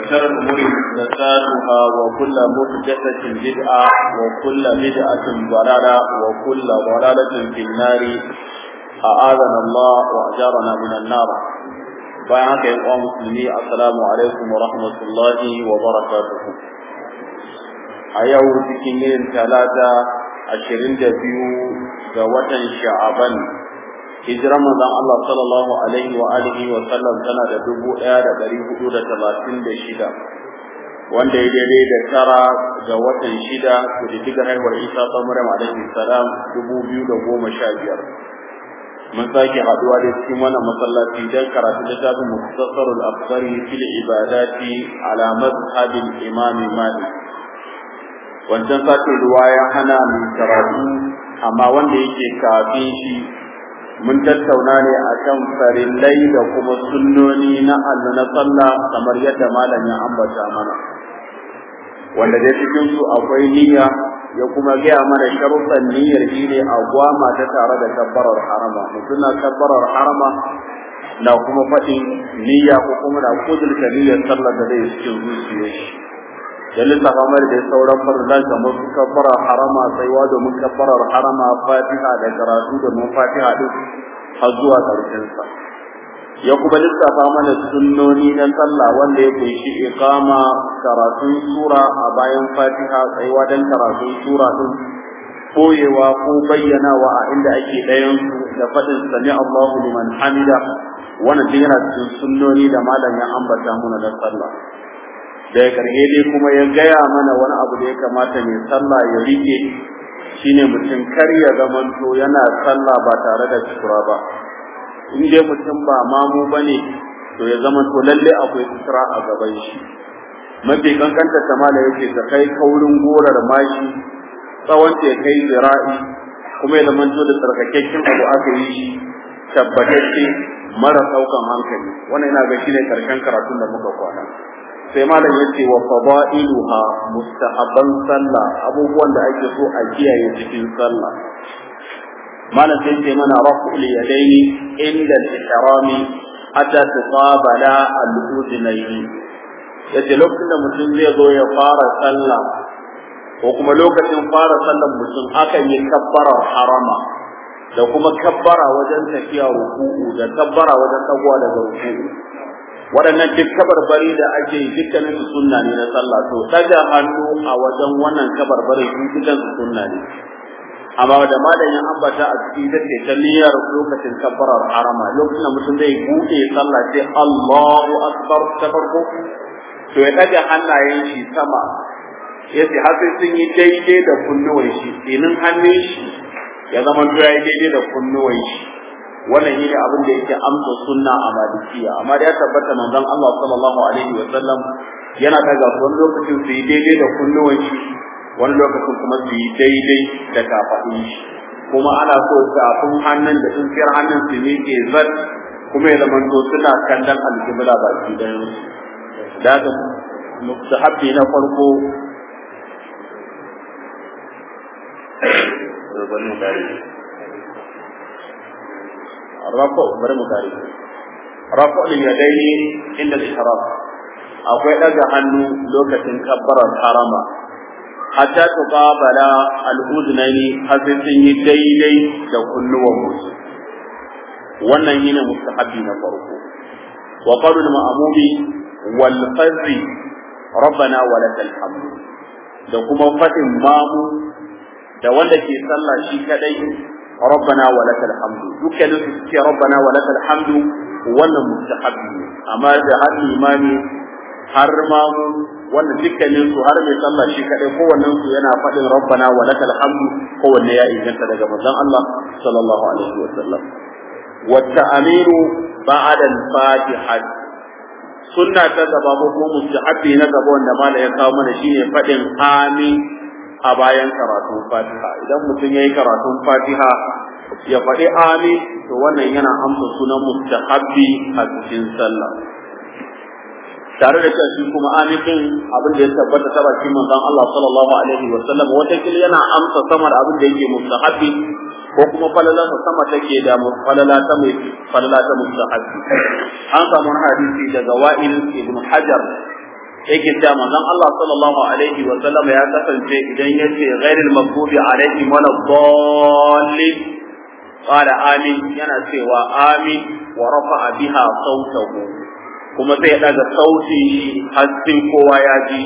وشر الأمور محدثاتها وكل محدثة بدعة وكل بدعة ضلالة وكل ضلالة في النار أعاذنا الله وأجارنا من النار bayan haka yan uwa musulmi assalamu alaikum wa rahmatullahi wa barakatuhu a yau cikin yin talata ashirin da biyu ga watan sha'aban hijiran manzon Allah sallallahu alaihi wa alihi wa sallam tana da dubu ɗaya da ɗari hudu da talatin da shida wanda ya daidai da tara ga watan shida da diga haihuwar Isa ta Maryam alaihi salam dubu biyu da goma sha biyar mun sake haduwa da cikin wannan masallaci don karatu littafin muktasarul afsari fil ibadati ala mazhabil imam malik wancan sake ruwa ya hana mu karatu amma wanda yake kafin shi mun tattauna ne akan farillai da kuma sunnoni na Allah na sallah kamar yadda malam ya ambata mana wanda dai cikin su akwai niyya ya kuma gaya mana sharuɗan niyyar shi ne a gwama ta tare da kabbarar harama mutum na kabbarar harama na kuma faɗin niyya ko kuma na kudurta niyyar sallar da zai cikin zuciyar shi da lissafa mai da sauran farlan kamar su kabbarar harama tsaiwa domin kabbarar harama fatiha da karatu domin fatiha din har zuwa ƙarshen sa ya kuma lissafa mana sunnoni na sallah wanda ya kunshi iqama karatun sura a bayan fatiha tsayuwa dan karatun sura din boyewa ko bayyanawa a inda ake ɗayan su da faɗin sami Allahu liman hamida wannan duk yana cikin sunnoni da malam ya ambata mana na sallah daga ƙarshe dai kuma ya gaya mana wani abu da ya kamata mai sallah ya rike shine mutum kar ya zamanto yana sallah ba tare da sutura ba in dai mutum ba mamu ba ne to ya zama to lalle akwai sutura a gaban shi mafi kankanta tamala yake ta kai kaurin gorar mashi tsawon ta ya kai zira'i kuma ya zama to da tsarkakakken abu aka yi shi tabbatacce mara daukan hankali wannan ina ga shine karshen karatun da muka kwana sai malam yace wa fadailuha mustahabban sallah abubuwan da ake so a kiyaye cikin sallah malam sai ce mana raf'ul yadaini inda al-ihrami hatta tuqabala al-udhnayn yace lokacin da mutum zai zo ya fara sallah ko kuma lokacin fara sallar mutum akan yi kabbarar harama da kuma kabbara wajen tafiya ruku'u da kabbara wajen tagwa daga ruku'u waɗannan duk kabarbari da ake yi dukkanin su sunna ne na sallah to daga hannu a wajen wannan kabarbari su dukkan su sunna ne amma da malam ya ambata a cikin da ke ta niyyar lokacin kabbarar harama lokacin da mutum zai buɗe sallah sai Allahu akbar ta farko to ya daga hannayen shi sama yace har sai sun yi daidai da kunnuwan shi inin hannun shi ya zama to ya yi daidai da kunnuwan shi wannan shine abin da yake amsa sunna a malikiya amma da ya tabbata manzon Allah sallallahu alaihi wa sallam yana daga wani lokacin su yi daidai da kunnuwan shi wani lokacin kuma su yi daidai da kafaɗin shi kuma ana so tafin hannun da tsintsiyar hannun su ne ke zat kuma ya zama to suna kallon alƙibla baki ɗayan su da haka mustahabbi na farko rafa bari mu kare rafa yadaini inda al-ihram akwai daga hannu lokacin kabbarar harama hatta tuqabala al-udnani har sai sun yi daidai da kunnuwan musu wannan shine mustahabbi na farko wa qalu al-ma'mumi wal fazri rabbana wa lakal hamd da kuma fadin mamu da wanda ke sallah shi kadai rabbana wa lakal hamd dukkanin su suke rabbana wa lakal hamd wannan mustahabbi amma da har imani har mamu wannan dukkanin su har mai sallah shi kadai kowannen su yana faɗin rabbana wa lakal hamdu kowanne ya inganta daga manzon Allah sallallahu alaihi wa sallam wa ta'amiru ba'da al-fatiha sunna ta gaba ko kuma mustahabbi na gaba wanda mala ya kawo mana shine faɗin amin a bayan karatun fatiha idan mutum yayi karatun fatiha ya faɗi amin to wannan yana amsa sunan mustahabbi a cikin sallah tare da cewa shi kuma amin din abin da ya tabbata ta bakin manzon Allah sallallahu alaihi wa sallam wata kil yana amsa sama da abin da yake mustahabbi ko kuma falala ta sama take da falala ta mai falala ta mustahabbi an samu hadisi daga Wa'il ibn Hajar yake cewa manzon Allah sallallahu alaihi wa sallam ya kasance idan yace ghairil maghdubi alaihim wala dallin qala amin yana cewa amin wa rafa'a biha sautahu kuma sai ya daga sauti har sai kowa ya ji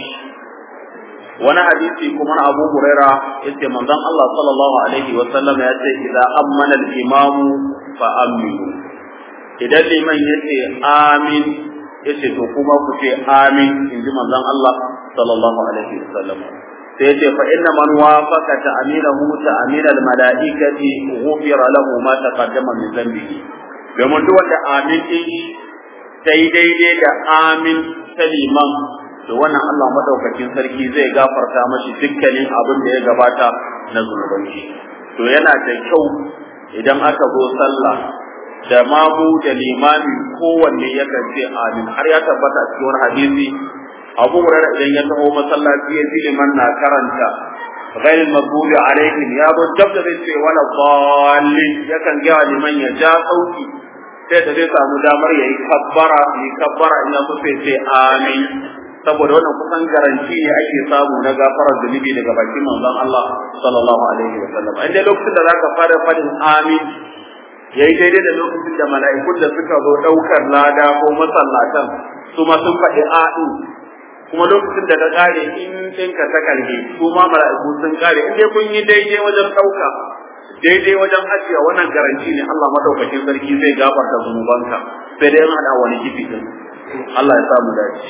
wani hadisi kuma na Abu Huraira yace manzon Allah sallallahu alaihi wa sallam ya ce idza ammana al-imamu fa aminu idan liman yace amin yace to kuma ku ce amin inji manzon Allah sallallahu alaihi wa sallam sai yace fa inna man wafaqa ta'minahu ta'min al-mala'ikati ghufira lahu ma taqaddama min dhanbihi domin duk wanda amin din sai daidai da amin ta liman to wannan Allah madaukakin sarki zai gafarta mashi dukkanin abin da ya gabata na zunubanci to yana da kyau idan aka zo sallah da mamu da limami kowanne yakan ce amin har ya tabbata cikin wani hadisi Abu Hurairah idan ya taho masallaci ya ji liman na karanta غير المغضوب عليهم يا ابو جبد zai ce wala dallin yakan ga liman ya ja sauki sai da zai samu damar yayi kabbara yi kabbara in ya so sai ce amin saboda wannan kusan garanti ne ake samu na gafarar zunubi daga bakin manzon Allah sallallahu alaihi wa sallam inda lokacin da zaka fara fadin amin yayi daidai da lokacin da mala'ikun da suka zo daukar lada ko masallatan su ma sun faɗi a'in kuma lokacin da ka kare in ɗinka ta karhe su ma mala'iku sun kare in dai kun yi daidai wajen ɗauka daidai wajen ajiya wannan garanti ne Allah madaukakin sarki zai gafarta zunubanka sai dai an hada wani kifi din Allah ya samu dace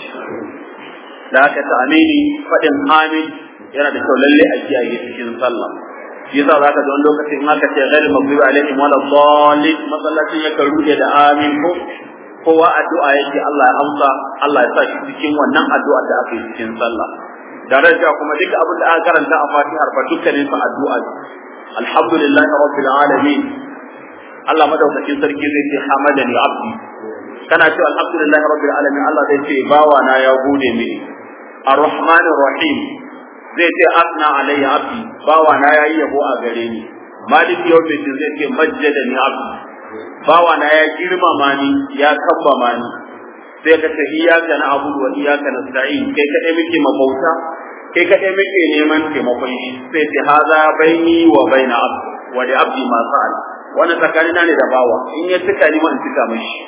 da haka ta amini faɗin amin yana da kyau lalle a kiyaye cikin sallah shi yasa zaka ga wani lokaci in aka ce ghairi maghdubi alaihim wala dhalin masallacin ya rude da amin ko kowa addu'a yake Allah ya amsa Allah ya sa shi cikin wannan addu'a da aka yi cikin sallah daraja kuma duka abin da aka karanta a Fatihar fa dukkanin sa addu'a alhamdulillahi rabbil alamin Allah madaukakin sarki zai ce hamadani abdi kana ce alhamdulillahi rabbil alamin Allah zai ce bawa na ya gode mini arrahmanir rahim zai ce asna alayya abdi bawa na yayi yabo a gare ni malik yawmin zai ce majjadani abdi bawa na ya girmama ni ya kambama ni sai ka ce iyyaka na'budu wa iyyaka nasta'in kai kadai muke mabauta kai kadai muke neman taimakon shi sai ce haza baini wa baina abdi wa li abdi ma sa'al wannan tsakanina ne da bawa in ya tuka ni ma in tuka mishi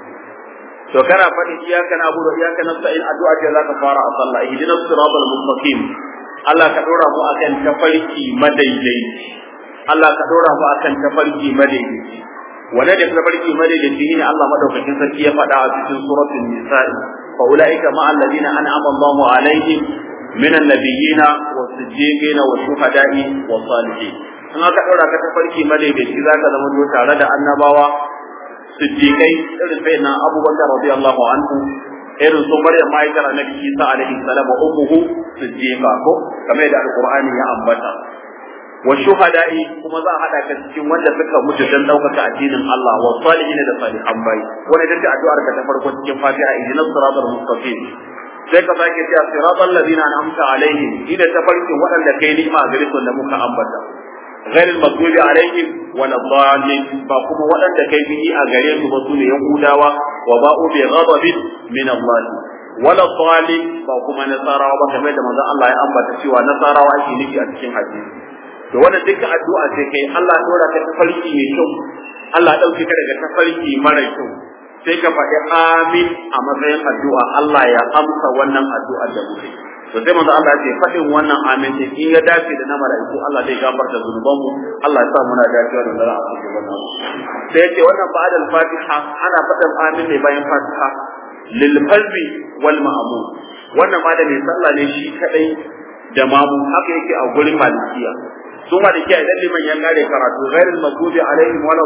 to kana faɗi iyyaka na'budu wa iyyaka nasta'in addu'a ce zaka fara a sallah ihdinas siratal mustaqim Allah ka dora mu akan tafarki madaidaici Allah ka dora mu akan tafarki madaidaici wanda da tafarki madaidaici ne Allah madaukakin sarki ya faɗa a cikin suratul nisa'i fa ulaika ma alladhina an'ama Allahu alaihim من النبيين والصديقين والشهداء والصالحين in aka ɗaura ka tafarki madaidaici za ka zama to tare da annabawa siddiƙai irin sai na abubakar radiyallahu anhu irin su maryam ma'aikar annabi isa alaihi salam wa ummuhu siddiqa ko kamar da alqur'ani ya ambata wa shuhada'i kuma za a hada ka cikin wanda suka mutu dan daukaka addinin Allah wa salihin da salihan bai wannan ita addu'ar ka ta farko cikin Fatiha ihdinas siratal mustaqim sai ka sake cewa siratal ladina an'amta alaihim ida tafarkin waɗanda kai ni'ima a gare su da muka ambata ghairil maghdubi alaihim wala dhalin ba kuma waɗanda kai bihi a gare su ba su ne yahudawa wa ba'u bi ghadabin min Allah wala dhalin ba kuma nasarawa ba kamar da manzon Allah ya ambata cewa nasarawa ake nufi a cikin hadisi to wannan duka addu'a sai kai Allah ya dora ka tafarki mai kyau Allah ya dauke ka daga tafarki mara kyau sai ka faɗi amin a matsayin addu'a Allah ya amsa wannan addu'a da muke to sai manzo Allah ya ce faɗin wannan amin sai in ya dace da na mala'iku Allah zai gafarta zunubanmu Allah ya sa muna dacewa da zara a cikin wannan sai yace wannan ba'da al-Fatiha ana faɗin amin ne bayan Fatiha lil qalbi wal ma'mum wannan ma da mai sallah ne shi kadai da mamu haka yake a gurin malikiya su malikiya idan liman ya kare karatu ghairul maghdubi alaihim wala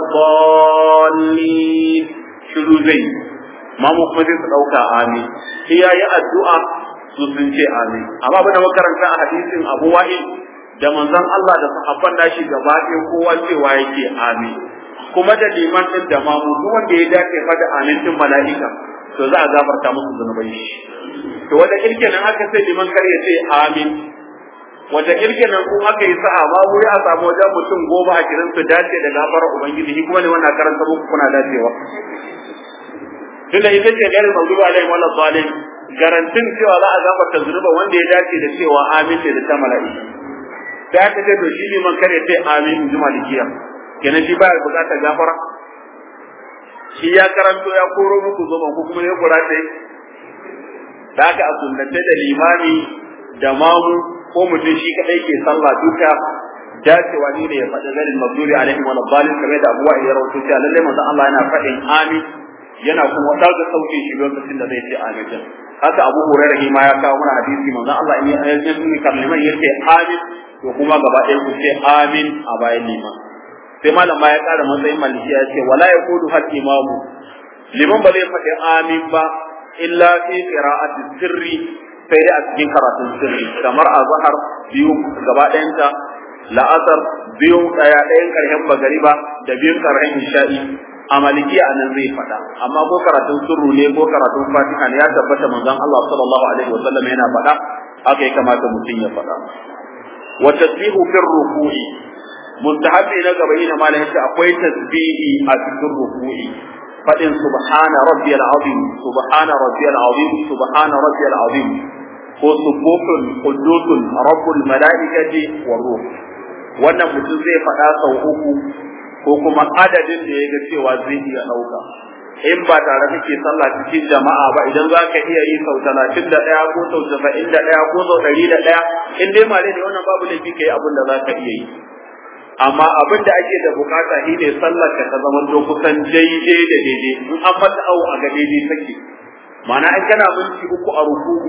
dallin shiru zai mamu kuma zai su ɗauka amin sai ya yi addu'a su sun ce amin amma abin da makaranta a hadisin abu wa'il da manzon Allah da sahabban nashi gaba ɗaya kowa cewa yake amin kuma da liman din da mamu duk wanda ya dace fa da amin din mala'ika to za a gafarta musu zunubai shi to wanda kirke nan aka sai liman kar ya ce amin wata kirke nan kun aka yi sa'a ma wuri a samu wajen mutum goma a kirin su dace da gafarar ubangiji shi kuma ne wannan karanta muku kuna dacewa tunda ita ce gairin mawdubi alaihim wala zalim garantin cewa za a gafarta zunuba wanda ya dace da cewa amin da ta mala'ika sai aka ce to shi liman kare sai amin in ji malikiya kenan shi baya bukatar gafara shi ya karanto ya koro muku zoban ko kuma ya kura sai da aka a sunnace da limami da mamu ko mutum shi kadai ke sallah duka dacewa ne da ya faɗi zarin mabduri alaihi wa labbalin kamar da abuwa ya rawaito cewa lalle manzo Allah yana faɗin amin yana kuma daga sauke shi lokacin da zai ce amin din haka Abu Hurairah ma ya kawo mana hadisi manzo Allah in ya yi kalliman yace amin to kuma gaba ɗaya ku ce amin a bayan liman sai malam ma ya ƙara matsayin maliki ya ce wala yaqulu hal imamu liman ba zai faɗi amin ba illa fi qira'ati sirri sai dai a cikin karatun sirri kamar a zahar biyu gaba ɗayanta la'asar biyu ɗaya ɗayan ƙarshen magariba da biyun ƙarshen isha'i a maliki a nan zai faɗa amma ko karatun sirru ne ko karatun fatiha ne ya tabbata manzon Allah sallallahu alaihi wa sallam yana faɗa haka ya kamata mutum ya faɗa wa tasbihu fi ruku'i mustahabi na gaba yin malam yace akwai tasbihi a cikin ruku'i fadin subhana rabbiyal azim subhana rabbiyal azim subhana rabbiyal azim ko subuhun qudusun rabbul malaikati war ruh wannan mutum zai faɗa sau uku ko kuma adadin da ya ga cewa zai iya ɗauka in ba tare kake sallah cikin jama'a ba idan za ka iya yi sau talatin da ɗaya ko sau saba'in da ɗaya ko sau ɗari da ɗaya in dai male ne wannan babu laifi ka yi abin da za ka iya yi amma abin da ake da bukata shi ne sallar ka ta zama to kusan daidai da daidai in an fata awo a ga daidai take ma'ana in kana minti uku a rukuku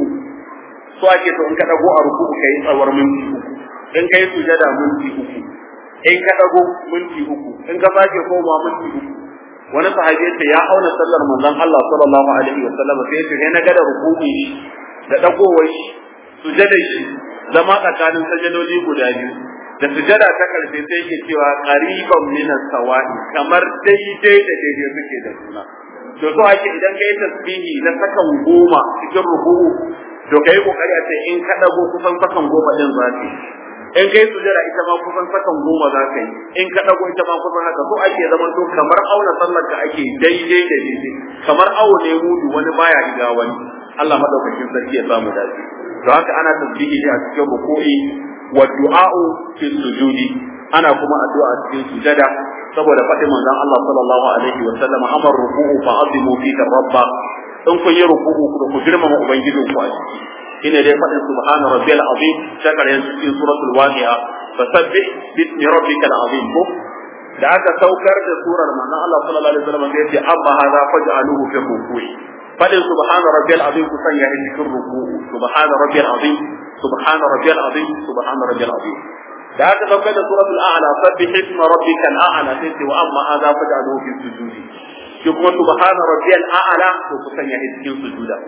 so ake so in ka dago a rukuku ka yi tsawar minti uku in ka yi sujada minti uku in ka dago minti uku in ka sake koma minti uku wani sahabi yace ya auna sallar manzon Allah sallallahu alaihi wa sallam sai yace sai na ga da rukuki da dagowar shi sujada shi zama tsakanin sajadoli guda biyu da sujada ta karfe sai yake cewa qariban min as-sawa'i kamar daidai da daidai suke da juna to so ake idan kai tasbihi na sakan goma cikin ruku'u to kai kokari a ce in ka dago kusan sakan goma din zaki in kai sujada ita ma kusan sakan goma za ka yi in ka dago ita ma kusan haka so ake zaman to kamar auna sallar ka ake daidai da daidai kamar awo ne mudu wani baya riga wani Allah madaukakin sarki ya samu dace to haka ana tasbihi ne a cikin ruku'i wa du'a'u fi sujudi ana kuma addu'a a cikin sujada saboda faɗin manzon Allah sallallahu alaihi wa sallam amar ruku'u fa azimu fi rabba in kun yi ruku'u ku girmama ubangijinku a ciki shine dai faɗin subhana rabbiyal azim ta karshen cikin suratul waqi'a fasabbih bismi rabbikal azim ko da aka saukar da surar manzon Allah sallallahu alaihi wasallam sai yace amma hadha faj'aluhu fi ruku'i faɗin subhana rabbiyal azim ku sanya shi cikin ruku'u subhana rabbiyal azim subhana rabbiyal azim subhana rabbiyal azim da aka saukar da suratul a'la sabbih isma rabbikal a'la sai ce wa amma hadha faj'aluhu fi sujudi shi kuma subhana rabbiyal a'la to ku sanya shi cikin sujuda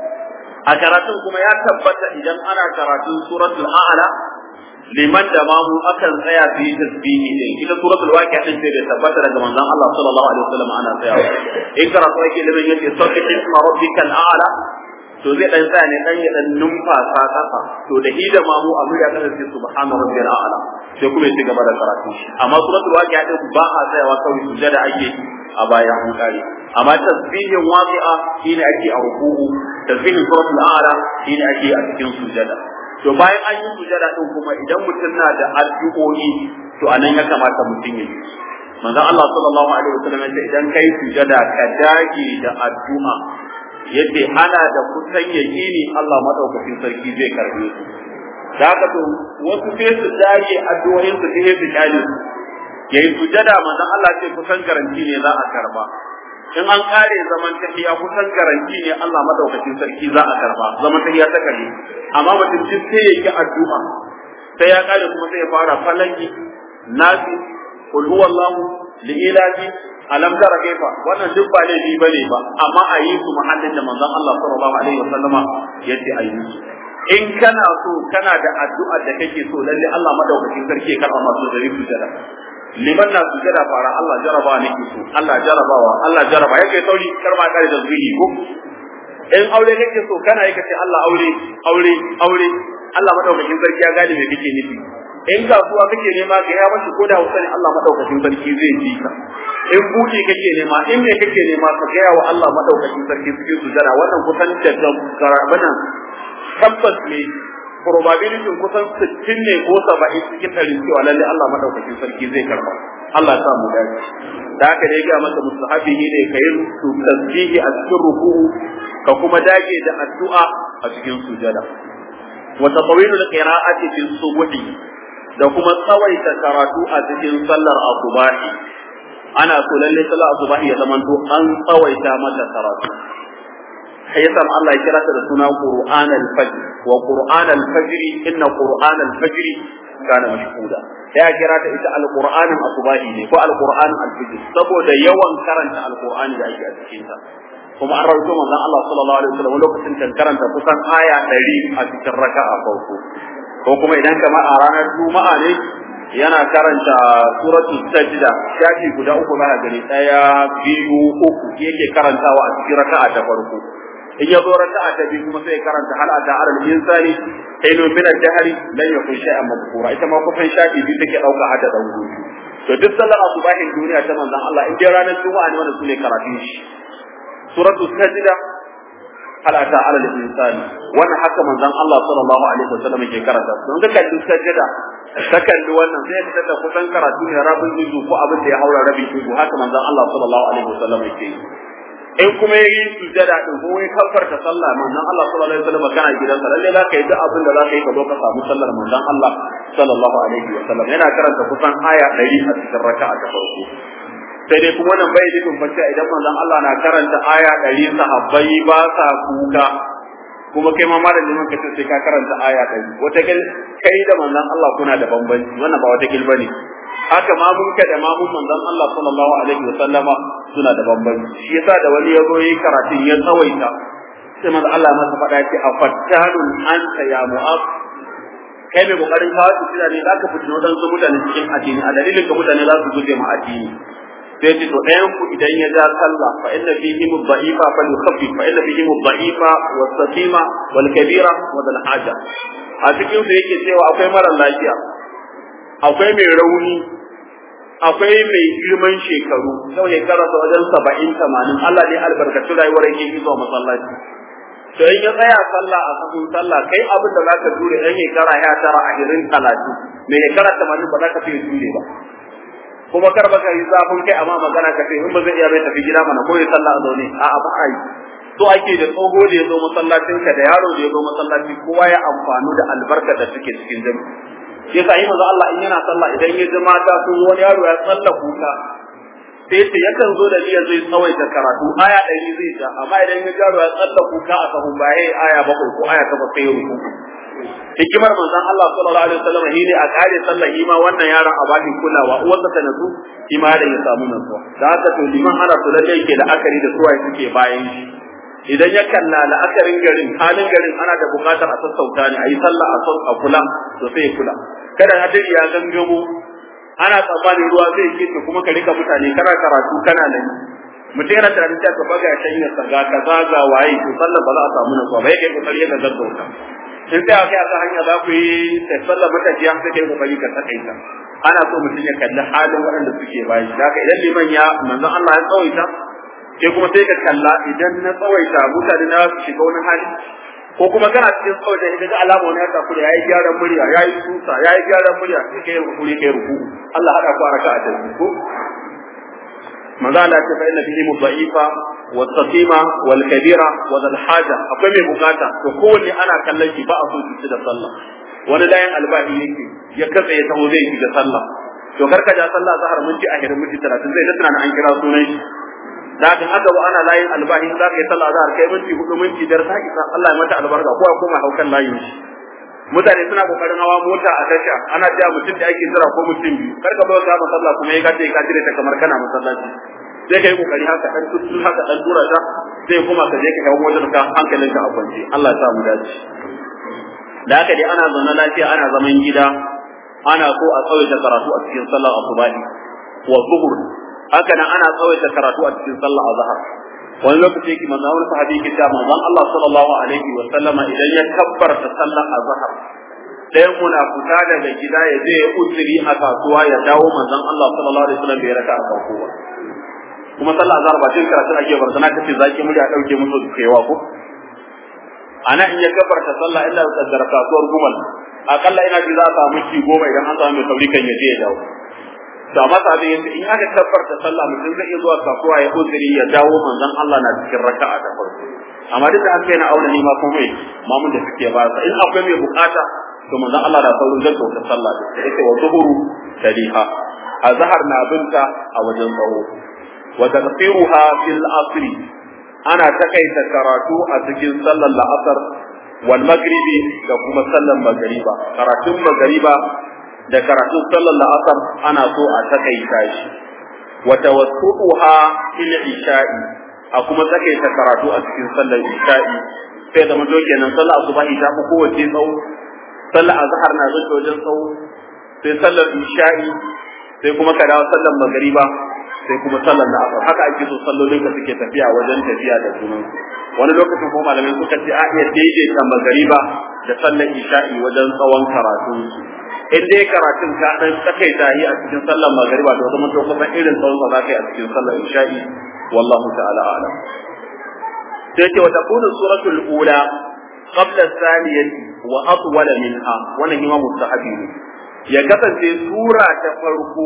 a karatun kuma ya tabbata idan ana karatun suratul a'la liman da mamu akan tsaya su yi tasbihi din ita suratul waqi'a din sai da tabbata daga manzon Allah sallallahu alaihi wasallam ana tsayawa in karatu yake liman yace sabbi isma rabbikal a'la to zai dan tsaya ne dan ya dan numfasa kasa to da ida mamu a murya kasa sai subhana rabbil a'la sai kuma ya ci gaba da karatu amma suratul waqi'a din ba a tsayawa kawai sujada ake a bayan an kare amma tasbihin waqi'a shine ake a ruku'u tasbihin suratul a'la shine ake a cikin sujada to bayan an yi sujada din kuma idan mutum na da addu'o'i to anan ya kamata mutum ya yi manzon Allah sallallahu alaihi wasallam yace idan kai sujada ka dage da addu'a yace ana da kusan yaqini Allah madaukakin sarki zai karbe su da haka to wasu sai su dage addu'o'in su sai su kyale yayi sujada manzon Allah ce kusan garanti ne za a karba in an kare zaman tahiya kusan garanti ne Allah madaukakin sarki za a karba zaman tahiya ta kare amma mutum duk sai ya yi addu'a sai ya kare kuma sai ya fara falaki nasi qul huwallahu li ilahi alam tara kaifa wannan duk ba laifi bane ba amma a yi su mahallin da manzon Allah sallallahu alaihi wasallama yace a yi su in kana so kana da addu'a da kake so lalle Allah madaukakin sarki ya karba masu zari su jada liman na sujada fara Allah jaraba ne ke so Allah jarabawa Allah jaraba yake sauri karma kare da zuhi ko in aure kake so kana yi kace Allah aure aure aure Allah madaukakin sarki ya gane me kake nufi in kasuwa kake nema ka ya mashi ko da Hausa ne Allah madaukakin sarki zai ji ka in buɗi kake nema in me kake nema ka gaya wa Allah madaukakin sarki cikin sujada wannan kusan da garabanan tabbas ne probability kusan 60 ne ko 70 cikin ɗari cewa lalle Allah madaukakin sarki zai karba Allah ya samu dace da haka da ya ga masa mustahabi ne ka yi tasbihi a cikin ruku'u ka kuma dage da addu'a a cikin sujada wa tatawilu al-qira'ati fi subhi da kuma tsawaita karatu a cikin sallar asubahi ana so lalle sallar asubahi ya zamanto an tsawaita mata karatu sai yasa Allah ya kira ta da suna Qur'an al-Fajr wa Qur'an al-Fajr inna Qur'an al-Fajr kana mashhuda ya kira ta ita al-Qur'an asubahi ne ko al-Qur'an al-Fajr saboda yawan karanta al-Qur'ani da ake a cikin ta kuma an rawaito manzon Allah sallallahu alaihi wasallam lokacin kan karanta kusan aya 100 a cikin raka'a farko ko kuma idan kama a ranar Juma'a ne yana karanta suratul sajda shafi guda uku za gani daya biyu uku yake karantawa a cikin raka'a ta farko in ya zo raka'a ta biyu kuma sai ya karanta hal ata alal insani hayno min al-jahri lan yakun shay'an madhkura ita ma kusan shafi biyu take dauka hada dan gudu to duk sallar asubahin duniya ta manzon Allah in dai ranar juma'a ne wannan sune karatun shi suratul sajda hal ata alal insani wannan haka manzon Allah sallallahu alaihi wasallam yake karanta don ka kalli sajda ka kalli wannan sai ka tada kusan karatu ne rabin juzu ko abin da ya haura rabin juzu haka manzon Allah sallallahu alaihi wasallam yake yi in kuma ya yi sujada din ko ya kafarta sallah manzon Allah sallallahu alaihi wasallam kana gidansa lalle za ka yi duk abin da za ka yi ka zo ka samu sallar manzon Allah sallallahu alaihi wasallam yana karanta kusan aya 100 a cikin raka'a ta farko sai dai kuma wannan bai nufin facce idan manzon Allah na karanta aya 100 sahabbai ba sa kuka kuma kai ma malamin ka ce sai ka karanta aya 100 wata kai da manzon Allah kuna da bambanci wannan ba wata gilba ne haka mamunka da mamun manzon Allah sallallahu alaihi wa sallama suna da bambanci shi yasa da wani ya zo yi karatun ya tsawaita sai manzon Allah masa faɗa ce a fattanun anta ya mu'ab kai mai kokarin kawo su ne zaka fitina wadansu mutane cikin addini a dalilin ka mutane za su guje ma addini sai ce to ɗayan ku idan ya ja sallah fa inna fihi mudha'ifa fa yukhaffif fa inna fihi mudha'ifa was saqima wal kabira wa dal haja a cikin su yake cewa akwai mara lafiya akwai mai rauni akwai mai girman shekaru sau ne karasa wajen saba'in tamanin Allah ne albarkacin rayuwar yake zuwa masallaci to in ya tsaya sallah a sahun sallah kai abin da zaka jure dan shekara ya tara a irin talatin mai shekara tamanin ba za ka fiye jure ba kuma kar baka yi zafin kai amma magana ka ce in ba zai iya bai tafi gida mana ko ya sallah a zaune a'a ba a yi so ake da tsoho da ya zo masallacin ka da yaro da ya zo masallaci kowa ya amfanu da albarka da suke cikin jami'i sai sa yi maza Allah in yana sallah idan ya ji mata sun wani yaro ya tsalla kuka sai ce yakan zo da niyyar zai tsawaita karatu aya ɗari zai ja amma idan ya yaro ya tsalla kuka a sahun baya aya bakwai ko aya takwas sai ya ruku hikimar manzon Allah sallallahu alaihi wasallam shi ne a kare sallah ima wannan yaron a bakin kulawa uwarsa ta nasu ima da ya samu nasuwa da haka to liman ana so lalle yake da akari da suwaye suke bayan shi idan ya kalla la'akarin garin halin garin ana da bukatar a sassauta ne a yi sallah a sau a kula to sai ya kula kada hadiri ya gangamo ana tsammanin ruwa zai kece kuma ka rika mutane kana karatu kana nan mutum yana da rinta ka baga shan ya saga ka zaga waye to sallah ba za a samu nasuwa ba yake kokari ya gaggauta in sai aka aka hanya za ku yi sallah matafiya sai kai kokari ka sakaita ana so mutum ya kalli halin waɗanda suke bayan shi haka idan liman ya manzon Allah ya tsawaita sai kuma sai ka kalla idan na tsawaita mutane na su shiga wani hali ko kuma kana cikin tsawaita idan ga alama wani ya tafi da yayi gyaran murya yayi tusa yayi gyaran murya sai kai rukuri kai ruku Allah hada ku a raka'a ta ko manzo Allah ta fa inna fihi mudha'ifa wa saqima wal kabira wa dal haja akwai mai bukata to kowanne ana kallon shi ba a so shi da sallah wani layin albahi yake ya katse ya taho zai shiga sallah to karka ja sallah zahar minti a hirin minti 30 zai da tunanin an kira sunan shi da haka haka ba ana layin albahi za ka yi sallah zahar kai minti hudu minti biyar ta isa Allah ya mata albarka ko ya koma haukan layin shi mutane suna kokarin hawa mota a tasha ana cewa mutum da ake jira ko mutum biyu kar ka zo ka sallah kuma ya kace ka jira ta kamar kana masallaci sai kai kokari haka dan tuttu haka dan dura ta sai kuma ka je ka kawo motar ka hankalin ka a kwance Allah ya sa mu dace da haka dai ana zaune lafiya ana zaman gida ana so a tsawaita karatu a cikin sallar asubahi wa zuhur haka nan ana tsawaita karatu a cikin sallar azhar wani lokaci yake manzo wani sahabi yake cewa manzon Allah sallallahu alaihi wa sallama idan ya kabbarta sallar azhar ɗayan muna fita daga gida ya je ya uzuri a kasuwa ya dawo manzon Allah sallallahu alaihi wasallam bai raka a farko ba kuma sallah azhar ba cikin karatun ake barzana kace zaki murya dauke musu kewa ko ana in ya gabarta sallah illa da kaddara kasuwar gumal akalla ina ji za a samu ci goma idan an samu mai sauri kan ya je ya dawo to amma sabi yace in aka gabarta sallah mutum zai iya zuwa kasuwa ya uzuri ya dawo manzon Allah na cikin raka'a ta farko amma duk da haka yana auna ni ma kuma mamun da suke ba in akwai mai bukata to manzon Allah da saurin zai kauta sallah da yake wa zuhuru taliha azhar na binta a wajen tsawo wa taqsiruha fil asri ana takaita karatu a cikin sallar la'asar wal maghribi da kuma sallar magariba karatun magariba da karatun sallar la'asar ana so a takaita shi wa tawassuha fil isha'i a kuma takaita karatu a cikin sallar isha'i sai da mazo kenan sallar asubahi ta fi kowace tsawo sallar azhar na zuwa wajen tsawo sai sallar isha'i sai kuma ka dawo sallar magariba sai kuma sallar da asar haka ake so sallolin ka suke tafiya wajen tafiya da junan wani lokacin kuma malamai suka ce a iya daidaita magariba da sallar isha'i wajen tsawon karatun su in dai karatun ka dan tsakai tahi a cikin sallar magariba to kuma to kusan irin tsawon sa zaka yi a cikin sallar isha'i wallahu ta'ala a'lam sai ce wa takunu suratul ula qabla thaniyati wa atwala minha wannan imam mustahabi ne ya kasance sura ta farko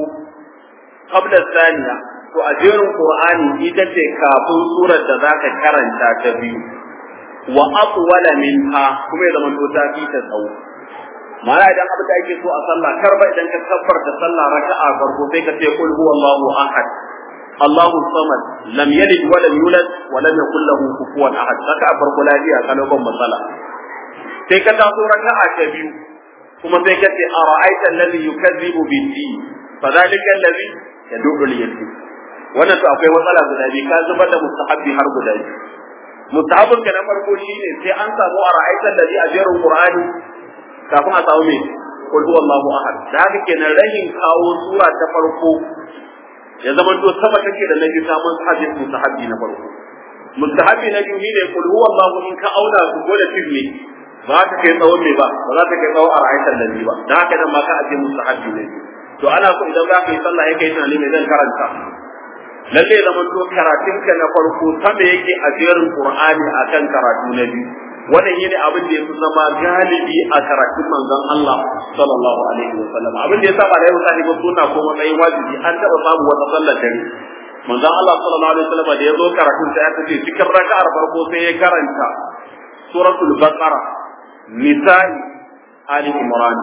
qabla thaniya to a jerin qur'ani ita ce kafin surar da zaka karanta ta biyu wa atwala minha kuma ya zama to ta fi ta tsawo mala idan abin da ake so a sallah kar ba idan ka kabbarta sallah raka'a farko sai ka ce qul huwallahu ahad Allahu samad lam yalid wa lam yulad wa lam yakul lahu kufuwan ahad saka a farko lafiya kana ban matsala sai ka taso raka'a ta biyu kuma sai ka ce ara'aita alladhi yukazzibu bid-din fadhalika alladhi yad'u al-yatim wannan to akwai matsala guda biyu ka zubar da mustahabbi har guda biyu mustahabbin ka na farko shine sai an samu ara'aita alladhi a jerin qur'ani kafin a samu me qul huwallahu ahad da haka kenan rahin kawo sura ta farko ya zama to sama take da nabi ta mun hadis mustahabbi na farko mustahabbi na biyu ne qul huwallahu in ka auna su gole tifli ba ta kai tsawon me ba ba za ta kai tsawon ara'aitan da ba da haka nan ma ka aje mustahabbi ne to ana so idan za ka yi sallah ya kai tunani mai zan karanta lalle zaman to karatunka na farko sama yake a jerin qur'ani akan karatu na biyu wannan shine abin da yafi zama galibi a karatun manzon Allah sallallahu alaihi wa sallam abin da yasa ba da yasa ba sunna ko matsayin wajibi an taba samu wata sallar dare manzon Allah sallallahu alaihi wa sallam da yazo karatun sai aka ce cikin raka'ar farko sai ya karanta suratul baqara nisa'i ali imran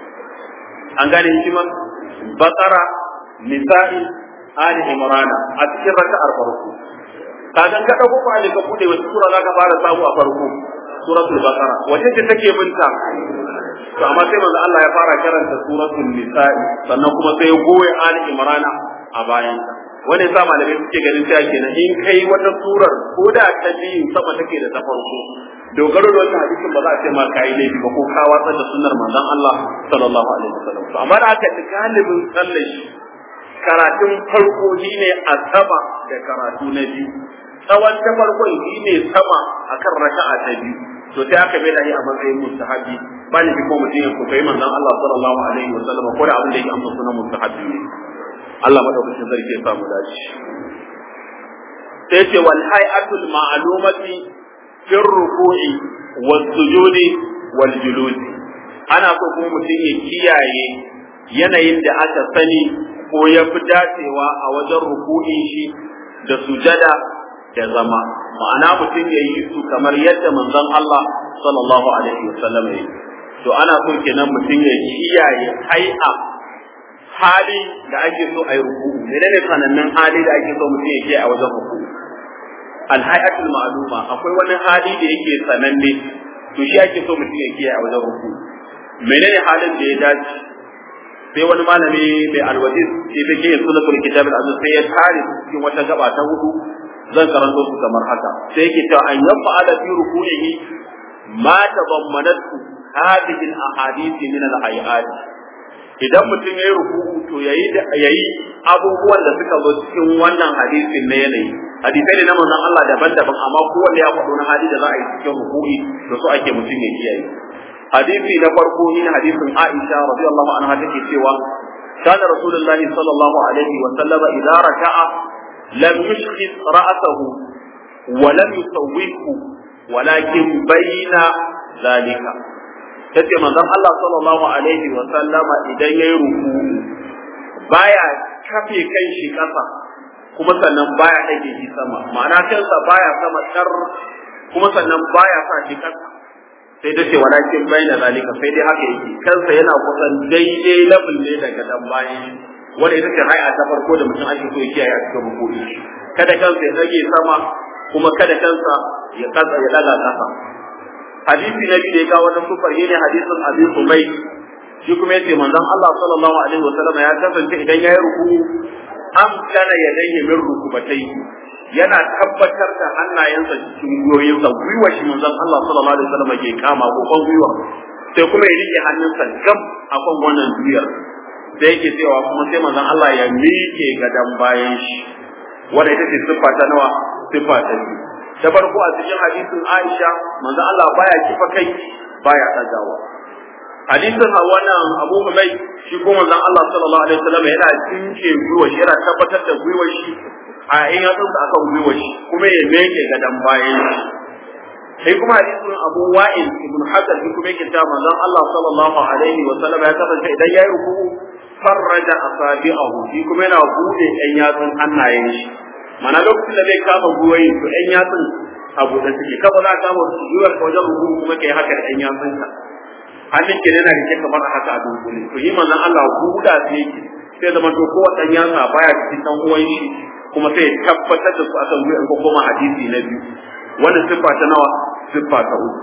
an gane hikimar baqara nisa'i ali imran a cikin raka'ar farko kagan ka dauko ko ali ka bude wata sura zaka fara samu a farko suratul baqara wace ce take binta to amma sai manzo Allah ya fara karanta suratul nisa'i sannan kuma sai ya goye ali imran a bayan ta wani sa malamai suke ganin cewa kenan in kai wata surar ko da ta biyu sama take da ta farko dogaro da wannan hadisin ba za a ce ma kai laifi ba ko ka watsar da sunnar manzon Allah sallallahu alaihi wasallam to amma da aka galibin sallar shi karatun farko shine a sama da karatu na biyu tsawon ta farkon shine sama akan raka'a ta biyu to sai aka bai da yi a matsayin mustahabi ba ni ko mutum ya kokai manzon Allah sallallahu alaihi wasallam ko da abin da yake amsa sunan mustahabi ne Allah madaukakin sarki ya samu dace sai ce wal hay'atul ma'lumati fi ruku'i was sujudi wal juludi ana so kuma mutum ya kiyaye yanayin da aka sani ko ya fi dacewa a wajen ruku'in shi da sujada da zama ma'ana mutum ya yi su kamar yadda manzon Allah sallallahu alaihi wasallam ya to ana so kenan mutum ya kiyaye hai'a hali da ake so a yi ruku'u menene sanannan hali da ake so mutum ya kiyaye a wajen ruku'u alhayatul ma'luma akwai wani hali da yake sananne to shi ake so mutum ya kiyaye a wajen ruku'u menene halin da ya dace sai wani malami mai alwajiz sai da ke sunan kitab al-aziz sai ya tare cikin wata gaba ta hudu zan karanto su kamar haka sai yake cewa an yamma ala fi ruku'ihi ma tadammanatu hadhihi al-ahadith min al-hayat idan mutum yayi ruku'u to yayi yayi abubuwan da suka zo cikin wannan hadisin na yanayi hadisai ne na manzon Allah daban-daban amma kowanne ya faɗo na hadi da za a yi cikin ruku'i to so ake mutum ya kiyaye hadisi na farko ne hadisin Aisha radiyallahu anha take cewa kana rasulullahi sallallahu alaihi wa sallama idza raka'a lam yushkhis ra'sahu wa lam yusawwihu walakin bayna zalika tace manzon Allah sallallahu alaihi wa sallama idan yayi ruku baya kafe kan shi kasa kuma sannan baya dage shi sama ma'ana kansa baya sama kar kuma sannan baya sa shi kasa sai ta ce walakin bayna zalika sai dai haka yake kansa yana kusan daidai level ne daga dan bayan wanda ita ce hay'a ta farko da mutum ake so ya kiyaye a cikin ruku'i kada kansa ya dage sama kuma kada kansa ya kasa ya daga kasa hadisi na biyu da ya kawo wannan sufar ne hadisin Abi Ubayd shi kuma yace manzon Allah sallallahu alaihi wasallam ya kasance idan yayi ruku'u am kana yadayhi min rukubatai yana tabbatar da hannayensa cikin gwiwoyinsa gwiwa shi manzon Allah sallallahu alaihi wasallam ke kama ko kan gwiwa sai kuma ya rike hannunsa gam a kan wannan duyar da yake cewa kuma sai manzon Allah ya miƙe gadan bayan shi wanda ita ce siffa ta nawa siffa ta biyu da farko a cikin hadisin Aisha manzon Allah baya kifa kai baya tsagawa hadisin wannan Abu Humayt shi ko manzon Allah sallallahu alaihi wasallam yana jinke gwiwa shi yana tabbatar da gwiwar shi a in ya tsunta akan gwiwa shi kuma ya meke gadan bayan shi sai kuma hadisin Abu Wa'il ibn Hasan shi kuma yake cewa manzon Allah sallallahu alaihi wasallam ya kasance idan yayi ruku'u farraja asabi'ahu shi kuma yana bude ɗan yatsun hannayen shi mana lokacin da zai kama gwiwoyi to ɗan yatsun a buɗe suke kaba za ka kama gwiwar ka wajen ruku'u kuma kai haka da ɗan yatsun ka hannun ke yana rike kamar haka a dunkule to yi manzon Allah buɗa sai yake sai zama to kowa ɗan yatsa baya cikin ɗan uwan shi kuma sai tabbatar da su akan gwiwar ko kuma hadisi na biyu wannan siffa ta nawa siffa ta uku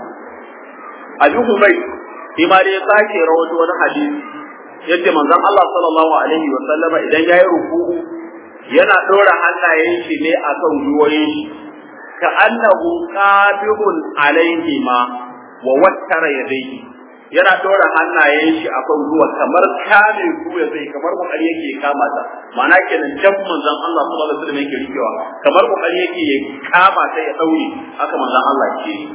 Abi Humayr shi ma dai sake rawaito wani hadisi yace manzon Allah sallallahu alaihi wa sallama idan yayi ruku'u yana dora hannayen shi ne akan gwiwoyin shi ka annahu qabihun alaihi ma wa wattara yadayhi yana dora hannayen shi akan ruwa kamar kame ruwa zai kamar kokari yake kama ta ma'ana kenan jan manzon Allah sallallahu alaihi wasallam yake rikewa kamar kokari yake ya kama ta ya daure haka manzon Allah ke yi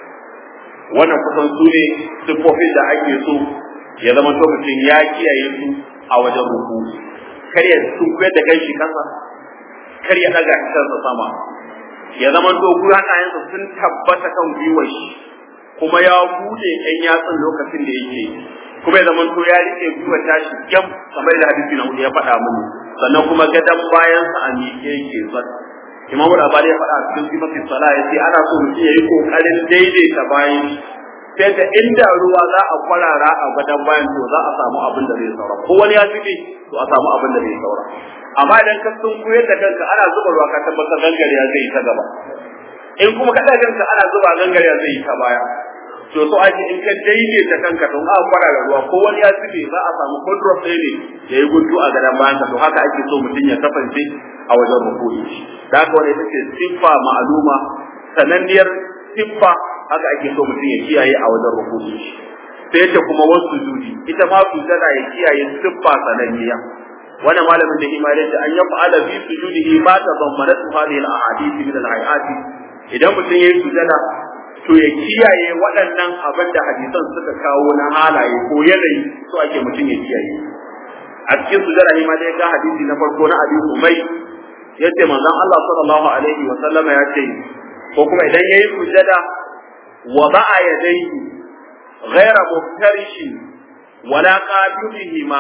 wannan kusan su ne siffofin da ake so ya zama to mutum ya kiyaye su a wajen ruku kar ya tunkuyar da kai shi kasa kar ya daga shi kansa sama ya zama to hannayensa sun tabbata kan gwiwar shi kuma ya bude ɗan yatsun lokacin da yake kuma ya zama to ya rike gwiwar tashi gyam kamar da hadisi na hudu ya faɗa mini sannan kuma gadan bayansa a miƙe yake zat imamu da ya faɗa a cikin sifatin sala ya ce ana so mutum ya yi ƙoƙarin daidaita bayan sai da inda ruwa za a kwarara a gadon bayan to za a samu abin da zai saura ko wani ya fice to a samu abin da zai saura amma idan ka sun koyar da kanka ana zuba ruwa ka tabbatar gangariya zai yi ta gaba in kuma ka kanka ana zuba gangariya zai yi ta baya to so ake in ka daidaita kanka to a kwarara ruwa ko wani ya fice za a samu control ɗaya ne ya yi guntu a gadon bayan ka to haka ake so mutum ya kasance a wajen rukuni da haka wani ita ce siffa ma'aluma sananniyar siffa haka ake so mutum ya kiyaye a wajen rukuni sai yace kuma wasu sujudi ita ma sujada ya kiyaye siffa sananniya wannan malamin da imani da an yafa ala fi sujudihi ma tadammanat hadhihi al-ahadith min al-hayati idan mutum yayi sujada to ya kiyaye waɗannan abin da hadisan suka kawo na halaye ko yanayi so ake mutum ya kiyaye a cikin sujada ne ma dai ga hadisi na farko na Abi Umay yace manzon Allah sallallahu alaihi wa sallama ya ce ko kuma idan yayi sujada وضع يديه غير مفترش ولا قابلهما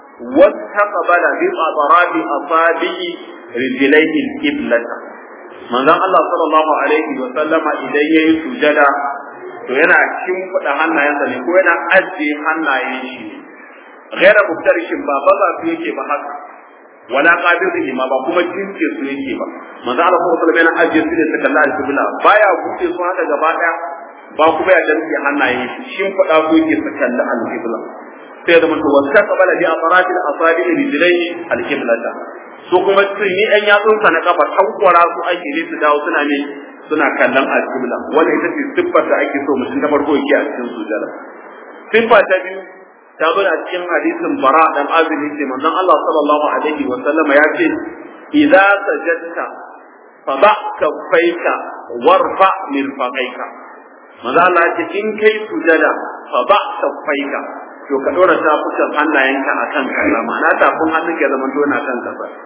واستقبل بأطراف أصابع رجليه القبلة من ذا الله صلى الله عليه وسلم idan yayi sujada to yana shimfiɗa hannayensa ne ko yana ajiye hannayen shi ne ghaira muftarishin ba ba za su yake ba haka wala qabidihi ma ba kuma jinke su yake ba manzo Allah sallallahu alaihi wasallam yana ajiye su ne su kalla al-qibla baya buɗe su haka gaba daya ba kuma ya danke hannaye shin fada ko yake su kalli al-qibla sai da mutum wasa qabala bi atrati al-asabi rijlaihi al-qiblata so kuma sun yi ɗan yatsun sa na kafa tankwara su ake ne su dawo suna ne suna kallon al-qibla wanda ita ce siffar da ake so mutum na farko yake a cikin sujada siffa ta biyu ta zo a cikin hadisin bara dan azumi ce manzon Allah sallallahu alaihi wa sallama ya ce idza sajadta fa ba kaffaika warfa mirfaqaika manzo Allah ya ce in kai sujada fa ba kaffaika to ka dora tafukan hannayenka akan kaza ma'ana tafin hannun ya zama to yana kan kasa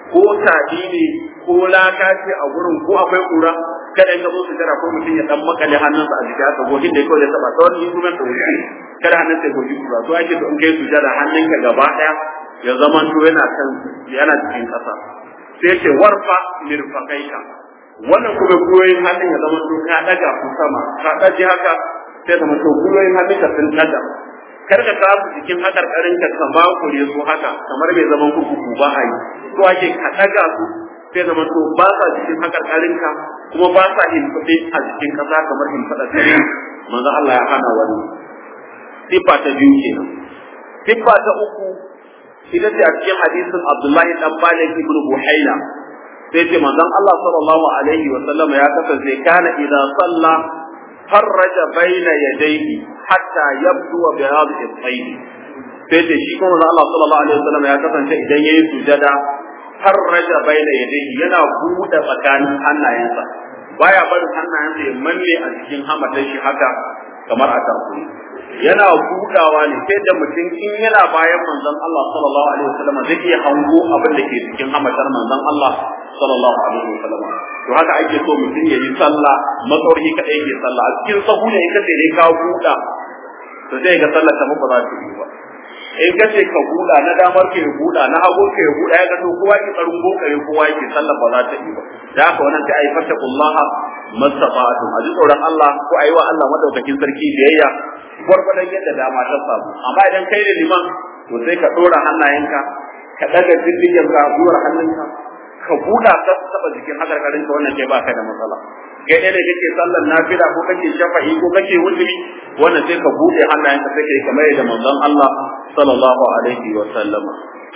ko tabi ne ko laka ce a gurin ko akwai kura kada in ka zo sujada ko mutum ya dan makale hannunsa a jikin haka goshin da kawai ya taba ta wani instrument da wuce kada hannun sai goshi kura to ake so in kai sujada hannunka gaba daya ya zama to yana kan yana cikin kasa sai ce warfa mirfaqaika wannan kuma guyoyin hannun ya zama to ka daga ku sama ka daji haka sai zama to guyoyin hannun ka sun daga kar ka kawo cikin hakarkarin ka ka ba ku ne su haka kamar bai zaman kurkuku ba a yi to ake ka daga su sai zama to ba sa cikin hakarkarin ka kuma ba sa himfade a cikin kasa kamar himfada tare manzo Allah ya hana wani sifa ta biyu kenan sifa ta uku ita ce a cikin hadisin Abdullahi dan Malik ibn Buhaila sai ce manzon Allah sallallahu alaihi wa sallam ya kasance kana idan salla farraja baina yadayhi hatta yabdu bayad al-sayd sai ce shi kuma Allah sallallahu alaihi wa sallam ya kasance idan yayi sujada farraja baina yadayhi yana buɗe tsakanin hannayensa baya barin hannayensa ya manne a cikin hamatar shi haka kamar a tarkuni yana budawa ne sai da mutum in yana bayan manzon Allah sallallahu alaihi wasallam zai iya hango abin da ke cikin hamatar manzon Allah sallallahu alaihi wasallam to haka ake so mutum ya yi sallah matsauri kadai yake sallah a cikin sahu ne in kace ne ka buda to sai ga sallar ta ba za ta yi ba in kace ka buda na damar ka ya buda na hagu ka ya buda ya ga to kowa ki tsarin bokare kowa yake sallar ba za ta yi ba da haka wannan sai ai fattakullaha mastata'tum a ji tsoron Allah ko ayi wa Allah madaukakin sarki biyayya gwargwadon yadda dama ta samu amma idan kai da liman to sai ka dora hannayenka ka daga diddigen ka gwiwar hannunka ka buɗa ka taba jikin hakarkarin ka wannan kai baka da matsala kai ne da kake sallar nafila ko kake shafa'i ko kake wuturi wannan sai ka buɗe hannayenka sai kai kamar yadda manzon Allah sallallahu alaihi wa sallama